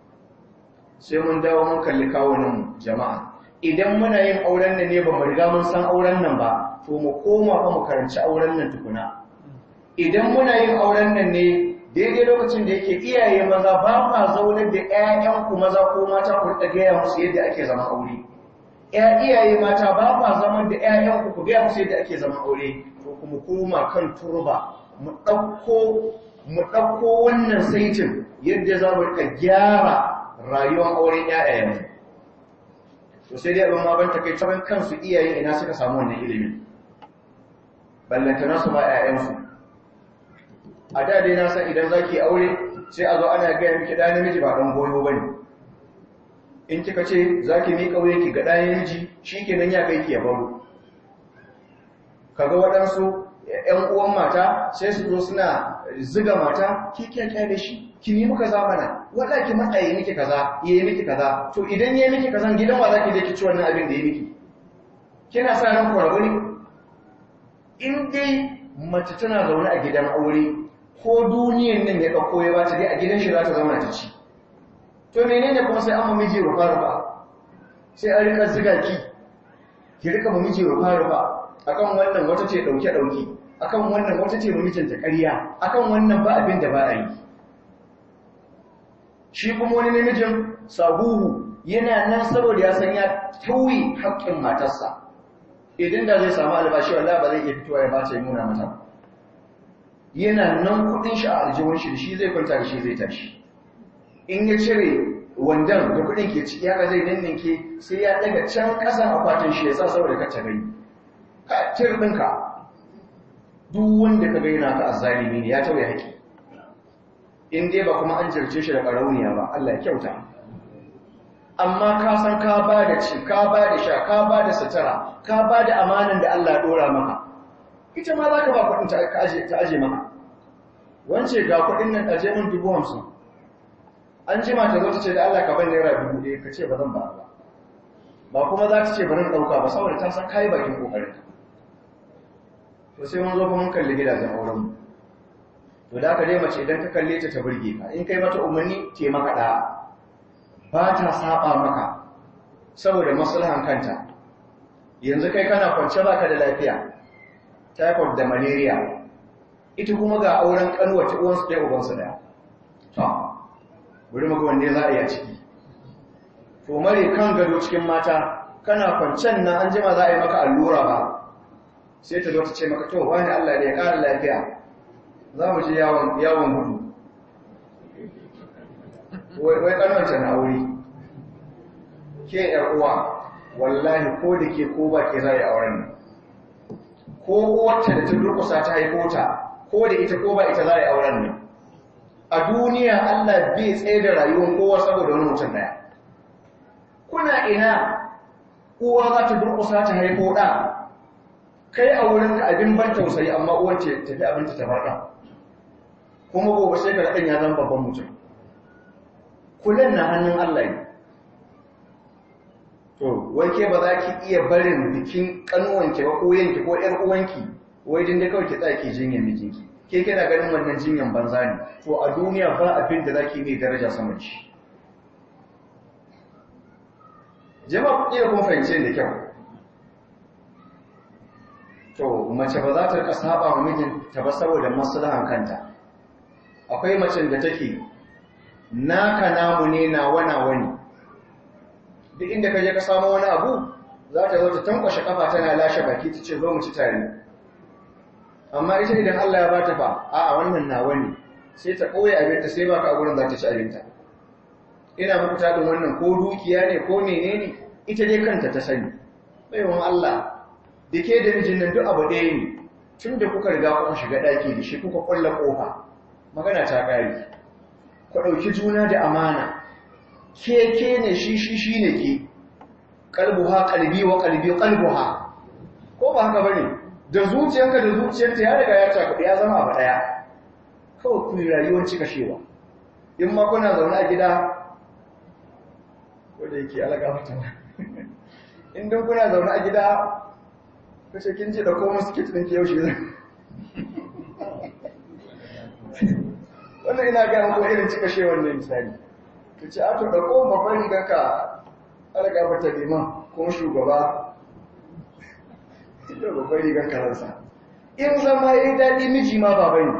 sai mun dawo mun kalli kawunan jama'a idan muna yin auren nan ne ba mu riga mun san auren nan ba to mu koma fa mu karanci auren nan tukuna idan muna yin auren nan ne daidai lokacin da yake iyaye maza ba ma zaunar da ƴaƴanku maza ko mata ku rika gaya musu yadda ake zama aure ƴa iyaye mata ba ma zama da ƴaƴanku ku gaya musu yadda ake zama aure to kuma koma kan turba mu ɗauko mu ɗauko wannan saitin yadda za mu rika gyara rayuwar auren ƴaƴayenmu to sai dai abin ma ban take taban kansu iyaye ina suka samu wannan ilimin ballantana su ma ƴaƴansu a da dai na san idan zaki aure sai a zo ana gaya miki da namiji ba dan goyo bane in kika ce zaki mi kauye ki ga da namiji shikenan ya kai ki ya baro kaga waɗansu ƴan uwan mata sai su zo suna ziga mata ki kyakya da shi ki yi muka zamana wanda ki matsaye miki kaza yayi miki kaza to idan yayi miki kaza gidan wa zaki je ki ci wannan abin da yayi miki kina sa ran ku rabu ne in dai mace tana zaune a gidan aure ko duniyan nan ya ɗauko ya bata dai a gidan shi za ta zama ta ci to menene kuma sai an mamiji rufa rufa sai an rika ziga ki ki rika mamiji rufa rufa akan wannan wata ce ɗauke ɗauke akan wannan wata ce mamijinta ƙarya akan wannan ba abin da ba a yi shi kuma wani namijin sabuhu yana nan saboda ya san ya tauye haƙƙin matarsa idan da zai samu albashi wallahi ba zai iya fitowa ya bace nuna mata yana nan kudin shi a aljihun shi shi zai kwanta da shi zai tashi in ya cire wandan da kudin ke ciki haka zai ninninke sai ya daga can kasan akwatin shi ya sa saboda ka gani ka tir ɗinka duk wanda ka gaina ka azzalimi ne ya tauye haƙi in dai ba kuma an jirce shi da ƙarauniya ba Allah ya kyauta amma ka san ka ba da ci ka ba da sha ka ba da sutura ka ba da amanan da Allah ɗora maka ita ma za ka ba kuɗin ta aje maka wance ga kuɗin nan aje min dubu hamsin an ji mata zo ta ce da Allah ka ban naira dubu ɗaya ka ce ba zan ba ba ba kuma za ta ce ba zan ɗauka ba saboda ta san kayi bakin ƙoƙarin to sai mun zo fa mun kalli gidajen auren mu to da aka dai mace idan ka kalle ta ta burge ka in kai mata umarni ce maka ɗaya ba ta saba maka saboda maslahan kanta yanzu kai kana kwance baka da lafiya typhoid da malaria ita kuma ga auren kanwace uwansu ɗaya ubansu ɗaya to bari mu ga wanne za a yi a ciki to mare kan gado cikin mata kana kwancen nan an jima za a yi maka allura ba sai ta zo ta ce maka to wani Allah ne ya ƙara lafiya za mu je yawon yawon gudu wai wai kanwanta na aure ke yar uwa wallahi ko da ke ko ba ke za a yi auren nan ko wacce da ta durkusa ta haifo ta ko da ita ko ba ita za a yi auren nan a duniya Allah bai tsaye da rayuwar kowa saboda wani mutum daya kuna ina uwa za ta durkusa ta haifo ɗa kai a wurin ka abin ban tausayi amma uwar ce tafi abinci ta farɗa kuma gobe sai ka ɗan ya zama babban mutum kullum na hannun Allah ne to wai ke ba za ki iya barin bikin kanuwanki ba ko yanki ko ƴar uwanki wai din da kawai ki tsaya ki jinyar mijinki ke kina ganin wannan jinyan banza ne to a duniya ba abin da zaki mai daraja sama ci jama'a ku iya kun fahimce da kyau to mace ba za ta rika saba wa mijin ta ba saboda maslahan kanta akwai macen da take naka namu ne na wana wani duk inda ka je ka samu wani abu za ta zo ta tankwashe kafa tana lashe baki ta ce zo mu ci tare amma ita idan Allah ya bata fa a'a wannan nawa ne sai ta koyi abinta sai baka a gurin za ta ci abinta ina muku tadin wannan ko dukiya ne ko menene ita dai kanta ta sani baiwan Allah da ke da mijin nan duk abu ɗaya ne tun da kuka riga kuka shiga ɗaki da shi kuka ƙulla ƙofa magana ta ƙari ku ɗauki juna da amana ke ke ne shi shi shi ne ke ƙalbuha ƙalbi wa ƙalbi ƙalbuha ko ba haka bane da zuciyarka da zuciyarta ya riga ya cakuɗi ya zama abu ɗaya kawai ku yi rayuwar cika shewa in ma kuna zaune a gida wanda yake alaga mata in don kuna zaune a gida kace kin ji da ko musu kit din ki yaushe zan wannan ina ga muku irin cika shewar ne misali kace a to da ko babban rigar ka alaga mata liman ko shugaba da babban rigar karansa in zama yayi dadi miji ma baba ne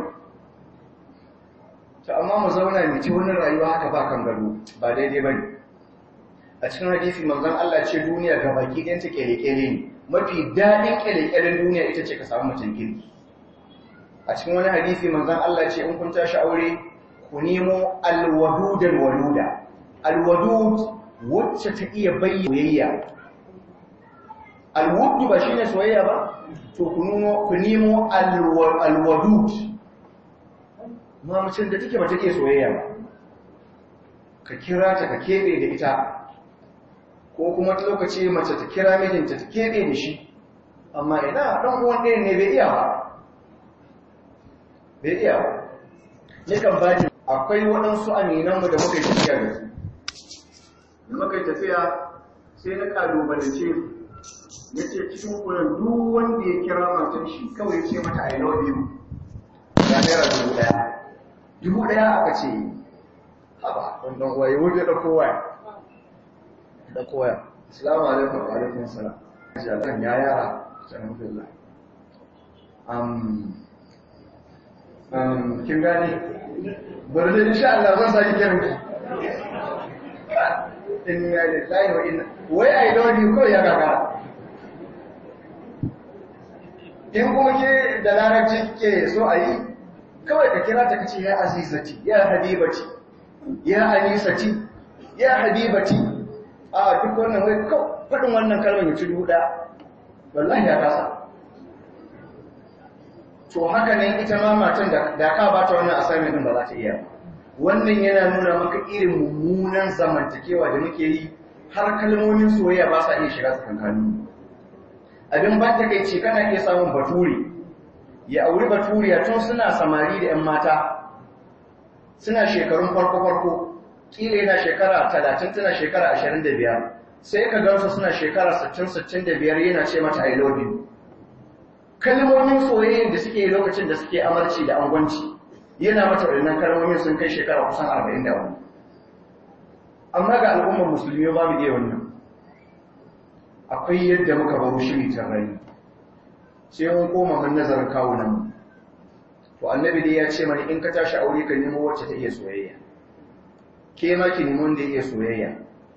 to amma mu zauna mu ci wannan rayuwa haka ba kan gado ba daidai bane a cikin hadisi manzon Allah ce duniya ga baki ɗayan ta kere-kere ne mafi daɗin ƙyalƙyalin duniya ita ce ka samu mutum kirki a cikin wani hadisi manzan Allah ce in kun tashi aure ku nemo alwadudal waluda alwadud wacce ta iya bayyana soyayya alwudu ba shine soyayya ba to ku nemo ku nemo alwadud ma mutum da take ba take soyayya ba ka kira ta ka kebe da ita ko kuma ta lokaci mace ta kira mijinta ta keɓe da shi amma ina ɗan uwan ɗayan ne bai iya ba bai iya ba yakan ba ji akwai waɗansu aminanmu da muka yi tafiya da su da muka yi tafiya sai na ƙalubalance su ya ce cikin kunan duk wanda ya kira matan shi kawai ce mata I love you ga naira dubu ɗaya dubu ɗaya aka ce haba wannan uwa ya wuce da kowa da koya. Assalamu alaikum wa alaikum salam. Jalan ya yara, alhamdulillah. Um, um, kin gane? Bari da insha Allah zan saki kiran ki. In ya da tsayi wa inna. Wai ai love you ko ya kaka. In kuma ke da larabci ke so a yi, kawai ka kira ta kace ya azizati, ya habibati, ya anisati, ya habibati, a duk wannan wai faɗin wannan kalmar ya ci dubu ɗaya wallahi ya kasa to haka nan ita ma matan da ka ba ta wannan assignment din ba za ta iya wannan yana nuna maka irin mummunan zamantakewa da muke yi har kalmomin soyayya ba sa iya shiga tsakanin abin ba ta kai ce kana iya samun bature ya auri baturiya tun suna samari da 'yan mata suna shekarun farko-farko kila yana shekara talatin tana shekara ashirin da biyar sai ka gansu suna shekara sittin sittin da biyar yana ce mata I love you kalmomin soyayyen da suke lokacin da suke amarci da angwanci yana mata waɗannan kalmomin sun kai shekara kusan arba'in da wani amma ga al'ummar musulmi ba mu iya wannan akwai yadda muka baro shiri tarrayi sai mun koma mun nazarin kawunan mu to annabi dai ya ce mana in ka tashi aure ka nemo wacce ta iya soyayya ke ma ki nemi wanda ya iya soyayya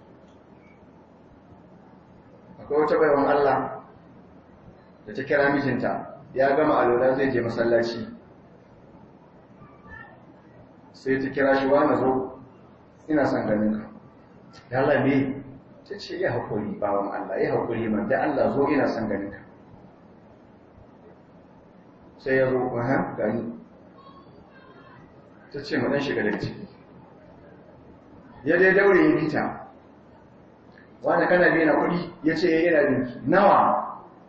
akwai wata baiwan Allah da ta kira mijinta ya gama alola zai je masallaci sai ta kira shi wa na zo ina son ganin ka ya Allah me ta ce ya haƙuri bawan Allah ya haƙuri man da Allah zo ina son ganin ka sai ya zo ha gani ta ce mu dan shiga daga ciki ya dai daure ya bita wanda kana biya na kuɗi ya ce ya yana binki nawa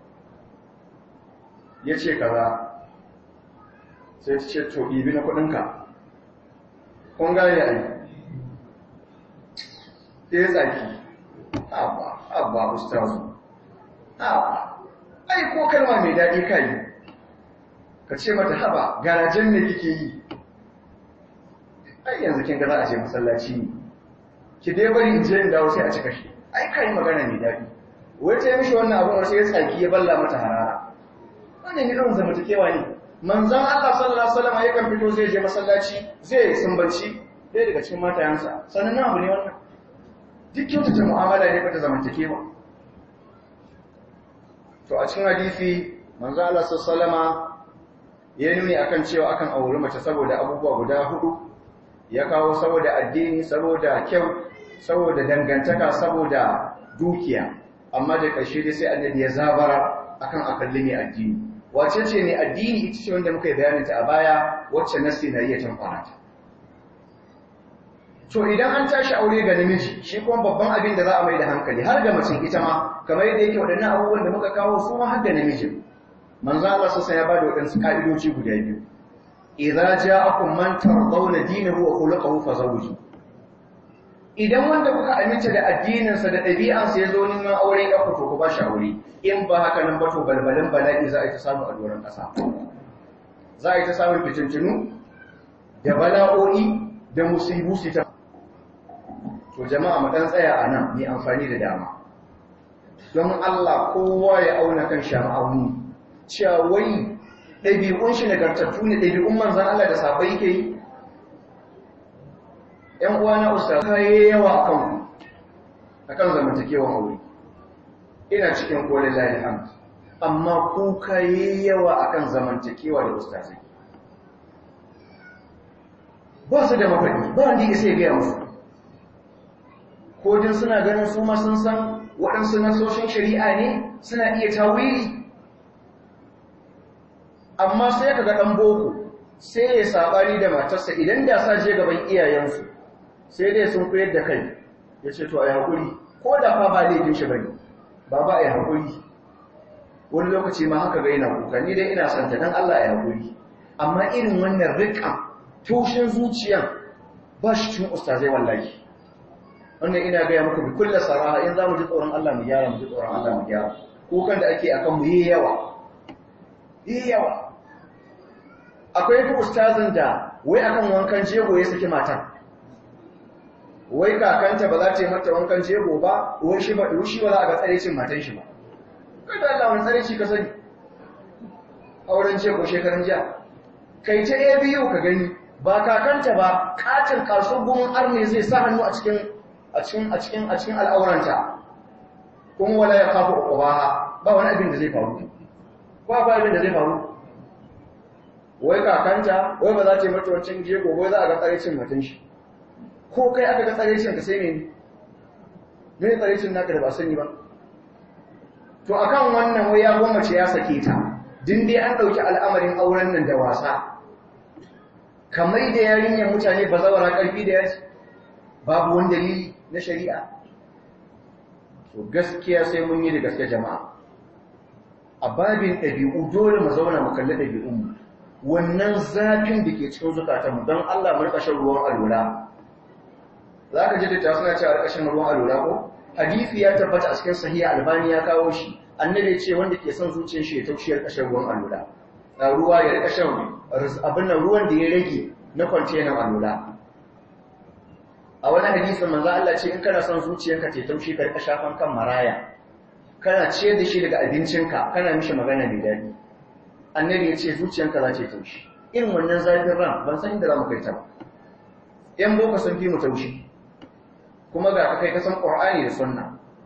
ya ce kaza sai ta ce to ibi na kuɗinka kun gane a yi ya tsaki abba abba ustazu abba ai ko kalma mai daɗi ka yi ka ce mata haba garajen ne kike yi ai yanzu kin ga za a je masallaci ne ki dai bari in je in dawo sai a cika shi ai kai magana mai daɗi wai ta mishi wannan abun wasu ya tsaki ya balla mata harara wannan ne irin zamantakewa ne manzon Allah sallallahu alaihi wasallam yakan fito zai je masallaci zai sumbanci ɗaya daga cikin matayansa sannan na abu ne wannan duk kyautata mu'amala ne fa ta zamantakewa to a cikin hadisi manzon Allah sallallahu alaihi wasallama ya nuni akan cewa akan auri mace saboda abubuwa guda hudu ya kawo saboda addini saboda kyau saboda dangantaka saboda dukiya amma da ƙarshe dai sai annabi ya zabara akan akalli mai addini wace ce mai addini ita ce wanda muka yi bayanin ta a baya wacce nasi na iya tamfara ta to idan an tashi aure ga namiji shi kuma babban abin da za a mai da hankali har ga mace ita ma kamar yadda yake waɗannan abubuwan da muka kawo su ma har ga namijin manzo Allah sassa ya bada waɗansu ka'idoci guda biyu idza ja'akum man tardawna dinahu wa khuluquhu fazawju idan wanda kuka aminta da addininsa da ɗabi'ansa ya zo neman aure ya ku to ku bashi aure in ba haka nan ba to balbalin bala'i za a yi ta samu a doron ƙasa za a yi ta samun fitintinu da bala'o'i da musibu su ta to jama'a mu dan tsaya a nan mai amfani da dama don Allah kowa ya auna kan shama'auni cewa wai ɗabi'un shi nagartattu ne ɗabi'un manzan Allah da sabai ke yi ‘yan uwa na usta kaye yawa a kanku a kan zamantakewan aure ina cikin kolin lalhamd amma ku kaye yawa a kan zamantakewa da ustazai ba su da mafaɗi ba wanda ya sai gaya musu kodin suna ganin su ma sun san waɗansu nasoshin shari'a ne suna iya tawili amma sai ka ga ɗan boko sai ya sabari da matarsa idan da sa je gaban iyayensu sai dai sun koyar da kai ya ce to a yi haƙuri ko da fa ba laifin shi bane ba ba a yi haƙuri wani lokaci ma haka ga yana kuka ni dai ina santa don Allah ya haƙuri amma irin wannan riƙa tushen zuciyan ba shi cin ustazai wallahi wannan ina gaya muku bi kulla saraha in za mu ji tsoron Allah mu gyara mu ji tsoron Allah mu gyara kukan da ake akan mu yi yawa yi yawa akwai duk ustazin da wai akan wankan jego ya saki matan wai kakanta ba za ta yi mata wankan jego ba wai shi ba shi ba za a ga tsarecin matan shi ba kai da Allah wani tsareci ka sani auren jego shekaran jiya kai ta ABU ka gani ba kakanta ba katin kaso gumin arne zai sa hannu a cikin a cikin a cikin a cikin al'auranta kuma wala ya kafa ubaha ba wani abin da zai faru ba ba abin da zai faru wai kakanta wai ba za ta yi mata wancan jego wai za a ga tsarecin matan shi ko kai aka ga tsarecin ka sai ne me tsarecin naka da ba sani ba to akan wannan wai ya gwammace ya sake ta din dai an dauki al'amarin auren nan da wasa kamar da yarinyar mutane ba zawara karfi da yaji babu wani dalili na shari'a to gaskiya sai mun yi da gaske jama'a a babin ɗabi'u dole mu zauna mu kalli ɗabi'unmu wannan zafin da ke cikin zukatanmu don Allah mu rika shan ruwan alwala za ka ji da ta suna cewa rika shan ruwan alwala ko hadisi ya tabbata a cikin sahiha albani ya kawo shi annabi ce wanda ke son zuciyar shi ya taushe rika shan ruwan alwala ruwa ya rika shan abin nan ruwan da ya rage na kwantenan alwala a wani hadisin manzo Allah ce in kana son zuciyarka ta taushe ka rika shafan kan maraya kana ciyar da shi daga abincinka kana mishi magana mai daɗi annabi ya ce zuciyanka za ta yi taushi irin wannan zafin ran ban san inda za mu kai ta ba ‘yan boko sun fi mu taushi kuma ga kai kasan qur'ani da sunna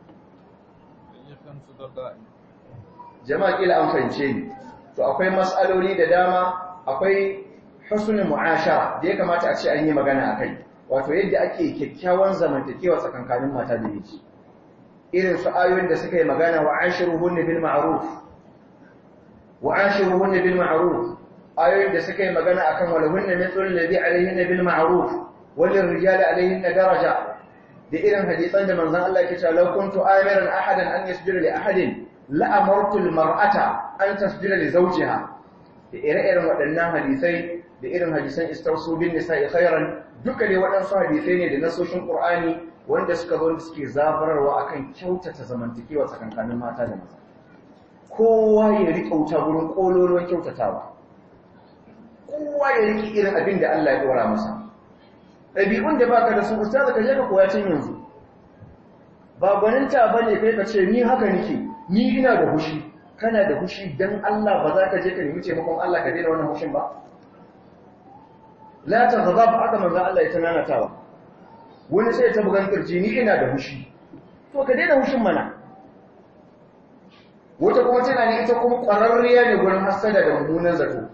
jama'a kila an fahimce ni to akwai mas'aloli da dama akwai husnul mu'ashara da ya kamata a ce an yi magana akai wato yadda ake kyakkyawan zamantakewa tsakankanin mata da miji irin su ayoyin da suka yi magana wa ashiruhunna bil ma'ruf wa ashiruhunna bil ma'ruf ayoyin da suka yi magana akan walahunna mithlu alladhi alayhinna bil ma'ruf wal rijali alayhinna daraja da irin hadisan da manzon Allah yake cewa law kuntu amiran ahadan an yasjuda li ahadin la amartu al mar'ata an tasjuda li zawjiha da ire-iren waɗannan hadisai da irin hadisan istausu bin nisa'i khairan duka ne waɗansu hadisai ne da nasoshin Qur'ani wanda suka zo suke zabararwa akan kyautata zamantakewa tsakankanin mata da maza kowa ya riƙa wuta gurin ƙololuwan kyautatawa kowa ya riƙe irin abin da Allah ya ɗora masa ɗabi'un da baka da su ustaz ka je ka koya tun yanzu ba gwaninta bane kai ka ce ni haka nake ni ina da hushi kana da hushi dan Allah ba za ka je ka nemi taimakon Allah ka daina wannan hushin ba la taghdab haka manzo Allah ya tananatawa wani sai ta bugan kirji ni ina da hushi to ka daina hushin mana wata kuma tana ne ita kuma ƙwararriya ne gurin hasada da mummunan zato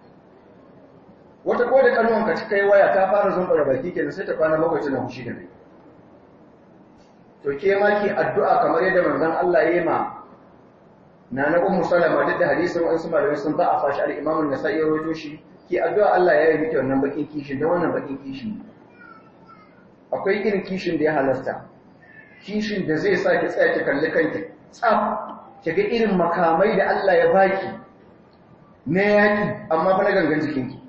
wata ko da kanuwan ka kai waya ta fara zumbura baki kenan sai ta kwana bakwai tana hushi da kai to ke ma ki addu'a kamar yadda manzon Allah ya yi ma na na ummu salama duk da hadisin wasu malamai sun ba a fashi al-imam an-nasa'i rawaito shi ki addu'a Allah ya yi miki wannan bakin kishin da wannan bakin kishin akwai irin kishin da ya halasta kishin da zai sa ki tsaya ki kalli kanki tsaf ki ga irin makamai da Allah ya baki na yaki amma fa na gangan jikinki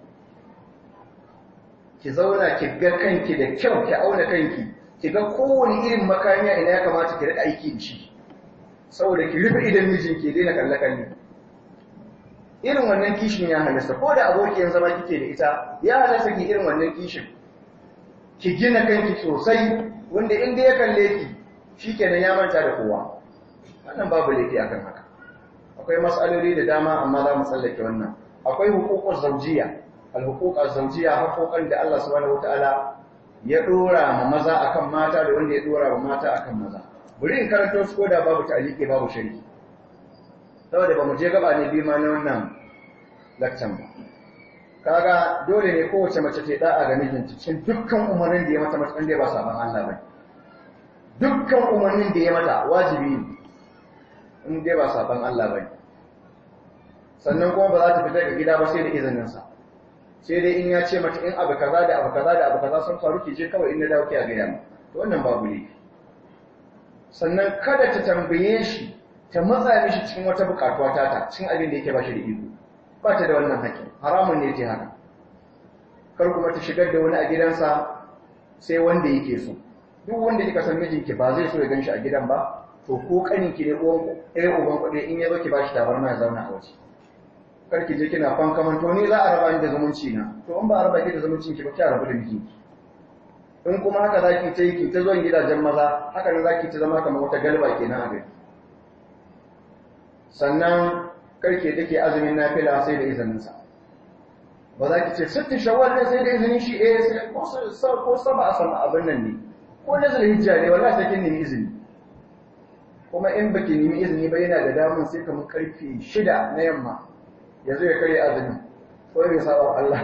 ki zauna ki ga kanki da kyau ki auna kanki ki ga kowane irin makamiya ina ya kamata ki rika aiki da shi saboda ki rufe idan mijin ke daina kalle kalle irin wannan kishin ya halasta ko da abokiyan zama kike da ita ya halasta ki irin wannan kishin ki gina kanki sosai wanda inda ya kalle ki shikenan ya manta da kowa wannan babu laifi akan haka akwai mas'aloli da dama amma za mu tsallake wannan akwai huququz zawjiyya al-huquq az-zawjiyya haƙoƙan da Allah subhanahu wataala ya dora ma maza akan mata da wanda ya dora ma mata akan maza bari in karanto su koda babu ta'liqi babu sharhi saboda ba mu je gaba ne bi ma na wannan lakcan ba kaga dole ne kowace mace ta da'a ga mijinta cikin dukkan umarnin da ya mata matakan da ba saban Allah ba dukkan umarnin da ya mata wajibi ne in dai ba saban Allah ba sannan kuma ba za ta fita daga gida ba sai da izininsa sai dai in ya ce mata in abu kaza da abu kaza da abu kaza sun faru ki je kawai in na dawo ki a gaya mu to wannan babu ne sannan kada ta tambaye shi ta matsa mishi cikin wata bukatuwa ta ta cikin abin da yake ba shi da iko ba ta da wannan haƙƙi haramun ne ta haka kar kuma ta shigar da wani a gidansa sai wanda yake so duk wanda kika san mijinki ba zai so ya gan shi a gidan ba to ko kaninki ne uwan ɗaya uban kuɗi in ya zo ki ba shi tabarma ya zauna a waje kar ki je kina fankaman to ni za a raba ni da zumunci na to in ba a raba ki da zumuncin ki ba ki rabu da mijinki in kuma haka zaki ta yi ki ta zuwan gidajen maza haka ne zaki ta zama kamar wata galba kenan a gari sannan karke take azumin nafila sai da izinin sa ba za ki ce sittin shawwal ne sai da izinin shi eh sai ko ko saba a sama abin nan ne ko nazar hijja ne wallahi sai kin nemi izini kuma in baki nemi izini ba yana da damun sai kamar karfe shida na yamma ya zo ya karya azumi ko ya saba Allah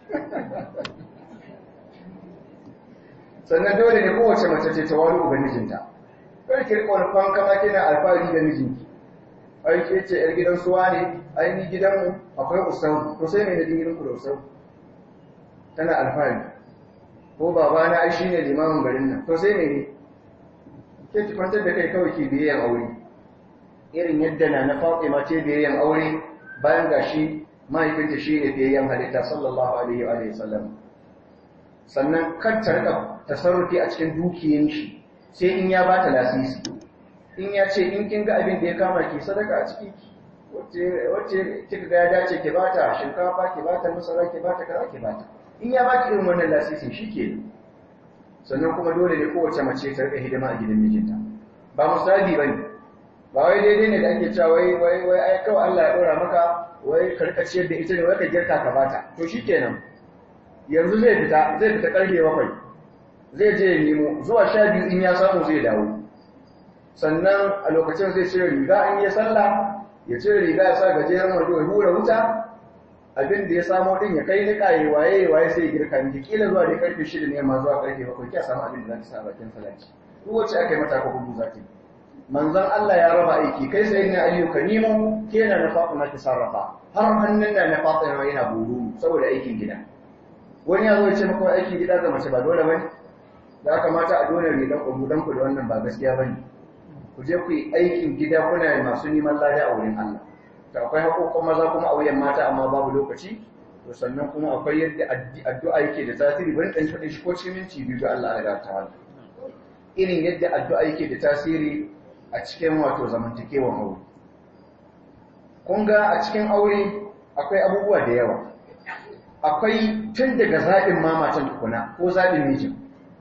sannan dole ne kowace mace ce ta wani ubangijinta kar ki rika wani fanka ma kina alfahari da mijinki ai ke ce yar gidan suwa ne ai ni gidanmu akwai usau to sai mai da gidan ku da usau tana alfahari ko babana ai shine limamin garin nan to sai mai ne ke ki kwantar da kai kawai ki biyayyan aure irin yadda na na Fatima ce biyayyan aure bayan gashi mahaifinta shine biyayyan halitta sallallahu alaihi wa sallam sannan kan ta rika tasarrufi a cikin dukiyan shi sai in ya bata lasisi in ya ce in kin ga abin da ya kama ki sadaka a ciki wacce wacce kika ga ya dace ki bata shinkafa ki bata masara ki bata kaza ki bata in ya baki irin wannan lasisin shike sannan kuma dole ne kowace mace ta rika hidima a gidan mijinta ba musabi bane ba wai daidai ne da ake cewa wai wai wai ai kawai Allah ya dora maka wai ka rika ciyar da ita ne wai ka girka ka bata to shikenan yanzu zai fita zai fita karfe bakwai zai je ya nemo zuwa sha biyu in ya samu zai dawo sannan a lokacin zai cire riga an yi sallah ya cire riga ya sa gajeren wando ya hura wuta abin da ya samo din ya kai nika ya waye waye sai girka miki kila zuwa dai karfe shida ne ma zuwa karfe bakwai kiya samu abin da za ki sa bakin salati duk wacce aka yi mata ko gudu za ki manzon Allah ya raba aiki kai sai ne ayyuka nemo ke na na Fatima ki sarrafa har hannun da na Fatima yana buru saboda aikin gida wani ya zo ya ce maka aikin gida ga mace ba dole bane ya kamata a dole ne dan ku dan ku da wannan ba gaskiya bane ku je ku yi aikin gida kuna masu neman lada a wurin Allah to akwai haƙoƙon maza kuma a wuyan mata amma babu lokaci to sannan kuma akwai yadda addu'a yake da tasiri bari dan faɗin shi ko cikin minti biyu da Allah ya ta irin yadda addu'a yake da tasiri a cikin wato zamantakewar aure kun ga a cikin aure akwai abubuwa da yawa akwai tun daga zaɓin mamatan tukuna ko zaɓin mijin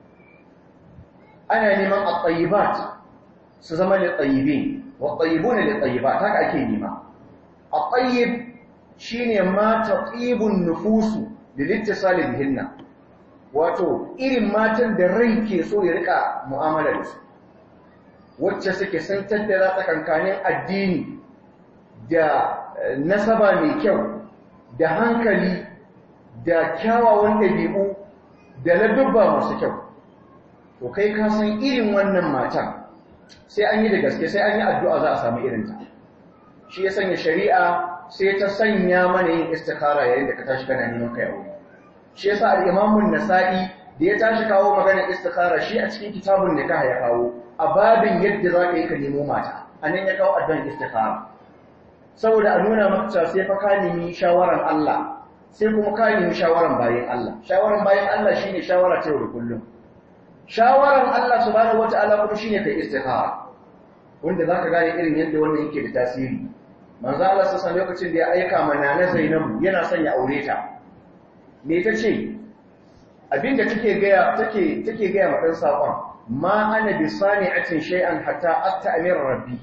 ana neman a su zama da tsayibe wa tsayibu ne da tsayiba ta ake nema a tsayib shi ne mata tsibin nufusu da littisali hinna wato irin matan da rai ke so ya rika mu'amala da su wacce suke sun tattara tsakankanin addini da nasaba mai kyau da hankali da kyawawan ɗabi'u da ladubba masu kyau to kai ka san irin wannan matan sai an yi da gaske sai an yi addu'a za a samu irinta shi ya sanya shari'a sai ta sanya mana yin istikara yayin da ka tashi kana neman kai aure shi yasa al-imamun nasa'i da ya tashi kawo maganar istikara shi a cikin kitabun nikah ya kawo a babin yadda za ka yi ka nemo mata anan ya kawo addu'an istikara saboda a nuna maka cewa sai fa ka nemi shawaran Allah sai kuma ka nemi shawaran bayan Allah shawaran bayan Allah shine shawara ta yau da kullum shawaran Allah subhanahu wata'ala kuma shine kai istikhara wanda zaka gane irin yadda wannan yake da tasiri manzo Allah sassa lokacin da ya aika mana na Zainabu yana son ya aure ta me tace abinda take ga take take ga ma dan sakon ma ana bi sani'atin shay'an hatta asta'mir rabbi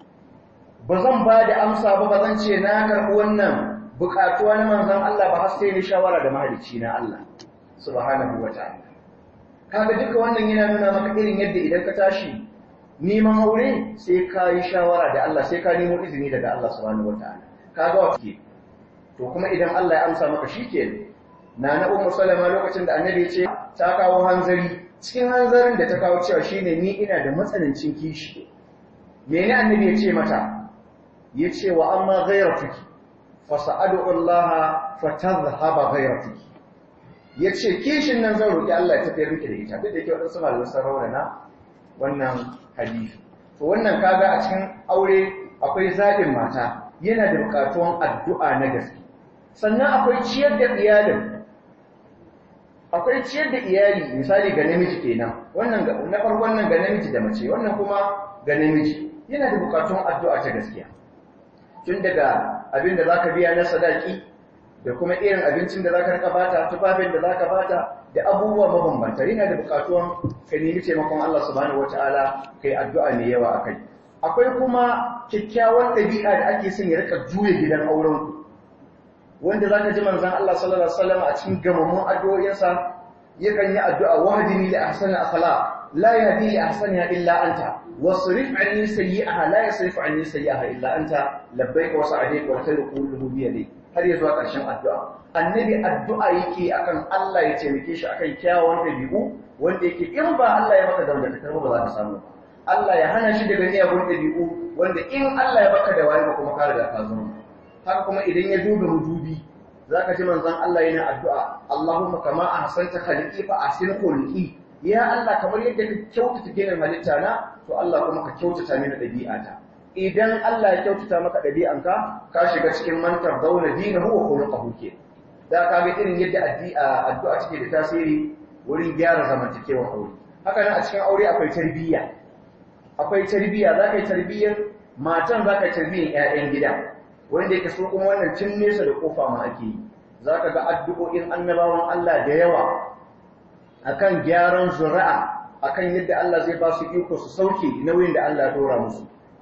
bazan ba da amsa ba bazan ce na karbi wannan bukatuwa na manzon Allah ba har sai ni shawara da mahalicci na Allah subhanahu wata'ala kaga duka wannan yana nuna maka irin yadda idan ka tashi neman aure sai ka yi shawara da Allah sai ka nemo izini daga Allah subhanahu wataala kaga wa ke to kuma idan Allah ya amsa maka shikenan na na ummu salama lokacin da annabi ya ce ta kawo hanzari cikin hanzarin da ta kawo cewa shine ni ina da matsanancin kishi mene annabi ya ce mata ya ce wa amma ghayratuki fasa'adu Allah fatadhhaba ghayratuki ya ce kishin nan zan roƙi Allah ya tafiyar miki da ita duk da ke waɗansu malamai sun raunana wannan hadisi to wannan kaga a cikin aure akwai zaɓin mata yana da buƙatuwan addu'a na gaske sannan akwai ciyar da iyalin akwai ciyar da iyali misali ga namiji kenan wannan na farkon nan ga namiji da mace wannan kuma ga namiji yana da buƙatuwan addu'a ta gaskiya tun daga abin da zaka biya na sadaki da kuma irin abincin da za ka rika bata tufafin da za ka bata da abubuwa mabambanta yana da bukatuwan ka nemi taimakon Allah subhanahu wataala kai addu'a mai yawa akai akwai kuma kyakkyawan ɗabi'a da ake son ya rika juya gidan auren wanda zaka ji manzon Allah sallallahu alaihi wasallam a cikin gamammun addu'o'insa yakan yi addu'a wahdini li ahsani akhlaq la yahdi li ahsaniha illa anta wasrif anni sayyi'aha la yasrif anni sayyi'aha illa anta labbaika wa sa'adika wa khairu kulluhu bi yadayk har ya zuwa ƙarshen addu'a. Annabi addu'a yake akan Allah ya taimake shi akan kyawawan ɗabi'u wanda yake in ba Allah ya maka dangantakar ba za ka samu. Allah ya hana shi daga miyagun ɗabi'u wanda in Allah ya baka da wani kuma ka riga ka zama. Haka kuma idan ya duba rudubi za ka ji manzon Allah yana addu'a Allahumma kama a hasanta khaliqi fa ahsin khuluqi ya Allah kamar yadda ka kyautata ginin halitta na to Allah kuma ka kyautata mini ɗabi'ata. idan Allah ya kyautata maka ɗabi'anka ka shiga cikin mantar zauna dinahu wa khuluquhu ke da ka ga irin yadda addu'a take da tasiri wurin gyara zamantakewar aure haka nan a cikin aure akwai tarbiyya akwai tarbiyya za ka yi tarbiyyar matan za ka yi tarbiyyar 'ya'yan gida wanda yake so kuma wannan tun nesa da kofa ma ake yi za ka ga addu'o'in annabawan Allah da yawa akan gyaran zuri'a akan yadda Allah zai ba su iko su sauke nauyin da Allah ya dora musu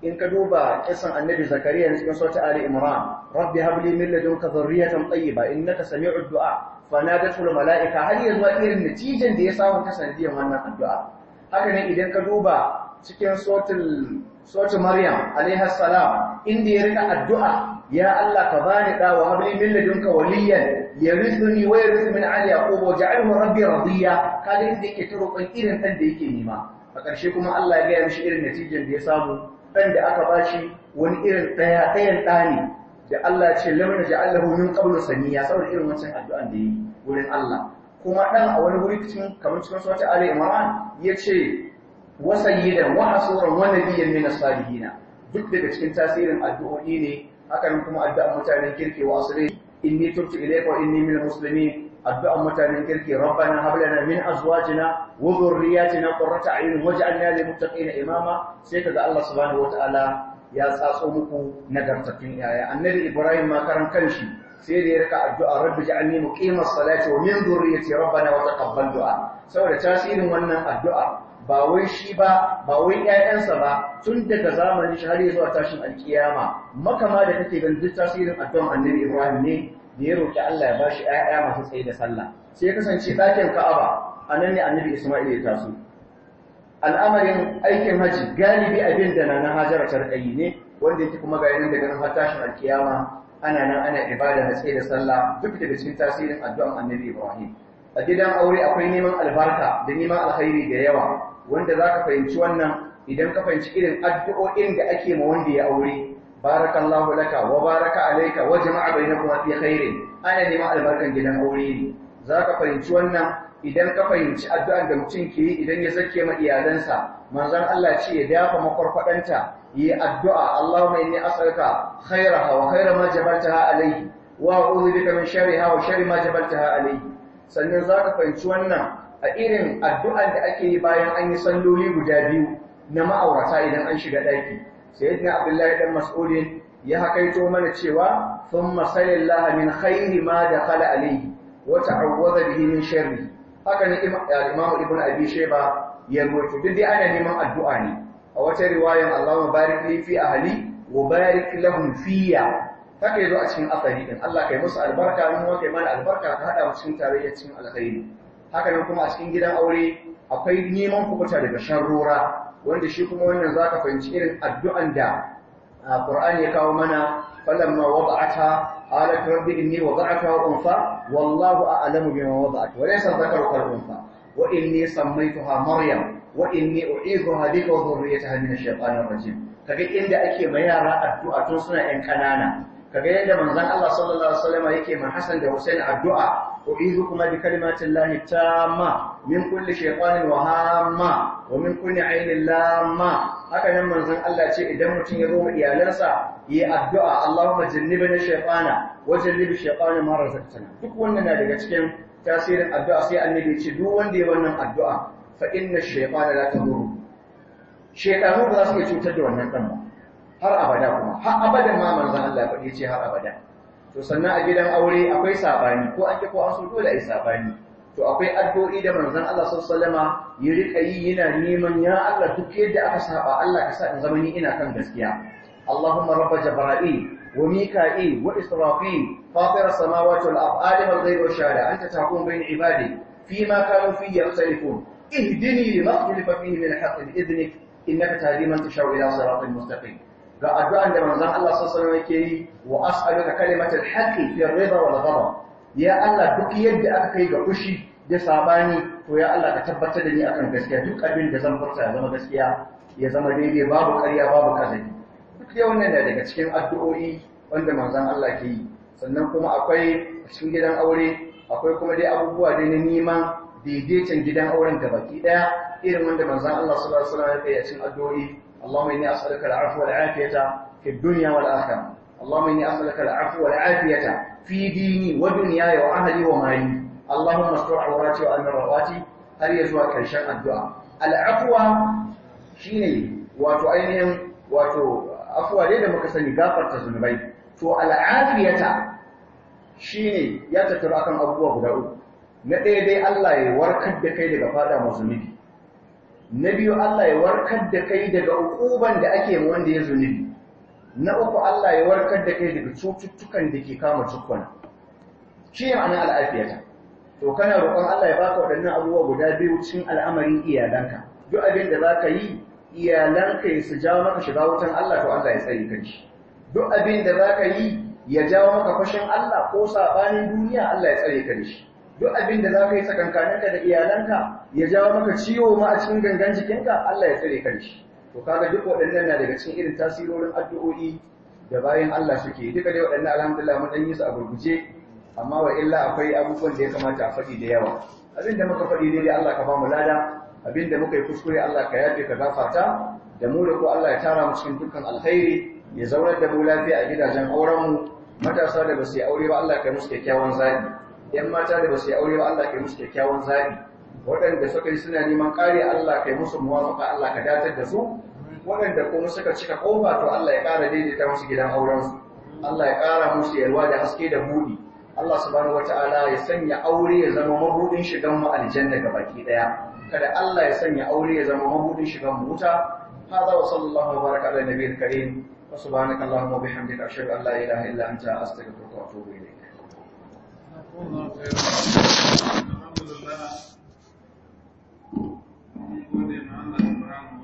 in ka duba kisan annabi zakariya na cikin sautin ali imran rabbi habli min ladunka dhurriyatan tayyiba innaka sami'ud du'a fanadatu al mala'ika har yanzu irin natijan da ya samu ta sanadiyan wannan addu'a haka ne idan ka duba cikin sautin sautin maryam alaiha salam inda ya rika addu'a ya Allah ka bani da wa habli min ladunka waliyan yarithuni wa yarithu min ali yaqub waj'alhu rabbi radiya kaga inda yake ta roƙon irin dan da yake nema a ƙarshe kuma Allah ya gaya mishi irin natijan da ya samu ɗan da aka ba shi wani irin ɗaya ɗayan ɗa ne da Allah ce lamar da ja'allahu min qablu saniya saboda irin wancan addu'an da yi wurin Allah kuma ɗan a wani wuri cikin kamar cikin sura Ali Imran yace wa sayyidan wa hasuran wa nabiyyan min as-salihin duk daga cikin tasirin addu'o'i ne haka nan kuma addu'an mutanen kirki wa asri inni tubtu ilayka wa inni minal muslimin addu'an mutanen kirki rabbana hab lana min azwajina wa dhurriyyatina qurrata a'yun waj'alna lil muttaqina imama sai kaga Allah subhanahu wataala ya tsatso muku nagartattun yaya annabi ibrahim ma karan kanshi sai da ya rika addu'a rabbi ja'alni muqimas salati wa min dhurriyyati rabbana wa taqabbal du'a saboda tasirin wannan addu'a ba wai shi ba ba wai ƴaƴansa ba tun daga zamanin shi har zuwa tashin alkiyama makama da kake ganin duk tasirin addu'an annabi ibrahim ne da ya roƙi Allah ya bashi ƴaƴa masu tsaye da sallah sai ya kasance ɗakin Ka'aba a nan ne Annabi Isma'il ya taso al'amarin aikin haji galibi abin da na Hajara ta rikayi ne wanda yake kuma ga yanin daga nan har tashin alkiyama ana nan ana ibada na tsaye da sallah duk daga cikin tasirin addu'an Annabi Ibrahim a gidan aure akwai neman albarka da neman alkhairi da yawa wanda zaka fahimci wannan idan ka fahimci irin addu'o'in da ake ma wanda ya aure barakallahu laka wa baraka alayka wa jama'a bainakuma fi khairin ana neman albarkan gidan aure ne zaka fahimci wannan idan ka fahimci addu'an da mutum ke yi idan ya zake ma iyalansa manzon Allah ce ya dafa makwarkwadanta yi addu'a Allahumma inni as'aluka khairaha wa khaira ma jabaltaha alayhi wa a'udhu bika min sharriha wa sharri ma jabaltaha alayhi sannan zaka fahimci wannan a irin addu'an da ake yi bayan an yi salloli guda biyu na ma'aurata idan an shiga daki sayyidina abdullahi dan mas'udin ya hakaito mana cewa thumma sallallahu min khairi ma dakhala alayhi wa ta'awwadha bihi min sharri haka ne imam ibn abi shayba ya ruwaito duk dai ana neman addu'a ne a wata riwayan Allahumma barik li fi ahli wa barik lahum fiya haka yazo a cikin asali din Allah kai musu albarka mun kai mana albarka ka hada mu cikin tarayya cikin alkhairi haka nan kuma a cikin gidan aure akwai neman kubuta daga sharrora wanda shi kuma wannan za ka fahimci irin addu'an da Qur'ani ya kawo mana falamma wada'ata qalat rabbi inni wada'ataha unfa wallahu a'lamu bima wada'at wa laysa dhakaru kal unfa wa inni sammaytuha maryam wa inni u'idhuha bika wa dhurriyyataha min ash-shaytanir rajim kaga inda ake ma yara addu'a tun suna yan kanana kaga yadda manzon Allah sallallahu alaihi wasallam yake ma Hassan da Hussein addu'a أعيذكما بكلمات الله التامة من كل شيطان وهامة ومن كل عين لامة هكذا من زن الله شيء إذا متن يروم إيالنسا يأدعى اللهم جنبنا الشيطان وجنب الشيطان ما رزقتنا duk wannan na daga cikin tasirin addu'a sai annabi ce duk wanda ya wannan addu'a fa inna ash-shaytana la tadurru shaytanu ba za su iya cutar da wannan dan ba har abada kuma har abada ma manzon Allah faɗi ce har abada to sannan a gidan aure akwai sabani ko an ki ko an so dole ai sabani to akwai addu'o'i da manzon Allah sallallahu alaihi ya rika yi yana neman ya Allah duk yadda aka saba Allah ka sa in zama ni ina kan gaskiya Allahumma rabb jibril wa mika'il wa israfil fatir as-samawati wal ard alim al-ghayb wa shahada anta tahkum bain ibadi fima kanu fi yakhtalifun ihdini lima ikhtalafa fihi min al-haqq bi idnik innaka tahdi man tashaa'u ila siratin mustaqim ga addu'an da manzon Allah sallallahu alaihi yake yi wa as'aluka kalimatal haqqi fi ar-ridha wal ghadab ya Allah duk yadda aka kai ga fushi da sabani to ya Allah ka tabbatar da ni akan gaskiya duk abin da zan furta ya zama gaskiya ya zama daidai babu ƙarya babu kazabi duk dai wannan da daga cikin addu'o'i wanda manzon Allah ke yi sannan kuma akwai cikin gidan aure akwai kuma dai abubuwa dai na neman daidaiton gidan auren da baki daya irin wanda manzon Allah sallallahu alaihi wasallam ya yi a cikin addu'o'i اللهم إني أسألك العفو والعافية في الدنيا والآخرة اللهم إني أسألك العفو والعافية في ديني ودنياي وأهلي ومالي اللهم استر عوراتي وأمن رواتي هل يزوى كرشان الدعاء العفو شيني واتو أينهم واتو أفوى ليدا مكسني غافر تزنبي تو العافية shine ya tattara akan abubuwa guda uku na ɗaya dai Allah ya warkar da kai daga fada mazunubi na biyu Allah ya warkar da kai daga ukuban da ake ma wanda ya zunubi na uku Allah ya warkar da kai daga cututtukan da ke kama cikon shi ne ma'anar al'afiyata to kana roƙon Allah ya baka waɗannan abubuwa guda biyu cikin al'amarin iyalanka duk abin da za ka yi iyalanka ya su jawo maka shiga wutan Allah to Allah ya tsare ka shi duk abin da za ka yi ya jawo maka fashin Allah ko saɓanin duniya Allah ya tsare ka shi duk abin da za ka yi tsakankaninka da iyalanka ya jawo maka ciwo ma a cikin gangan jikinka Allah ya tsare ka shi to kaga duk waɗannan na daga cikin irin tasirorin addu'o'i da bayan Allah suke duka dai waɗannan alhamdulillah mun dan yi su a gurguje amma wa illa akwai abubuwan da ya kamata a faɗi da yawa abin da muka faɗi daidai Allah ka ba mu lada abin da muka yi kuskure Allah ka yafe ka gafarta da mu da ku Allah ya tara mu cikin dukkan alkhairi ya zaunar da mu lafiya a gidajen auren mu matasa da ba su yi aure ba Allah ka yi musu kyakkyawan zaɓi yan mata da ba su yi aure ba Allah ka yi musu kyakkyawan zaɓi waɗanda suka yi suna neman ƙari Allah ka yi musu muwafaka Allah ka datar da su waɗanda kuma suka cika ƙofa to Allah ya ƙara daidaita musu gidan aurensu Allah ya ƙara musu yalwa da haske da buɗi Allah subhanahu wata'ala ya sanya aure ya zama mabudin shigan mu aljanna ga baki daya kada Allah ya sanya aure ya zama mabudin shigan mu wuta hada wa sallallahu wa baraka ala nabiyil karim wa subhanaka allahumma wa bihamdika ashhadu an la ilaha illa anta astaghfiruka wa atubu ilayk Alhamdulillah. Gode ma Allah subhanahu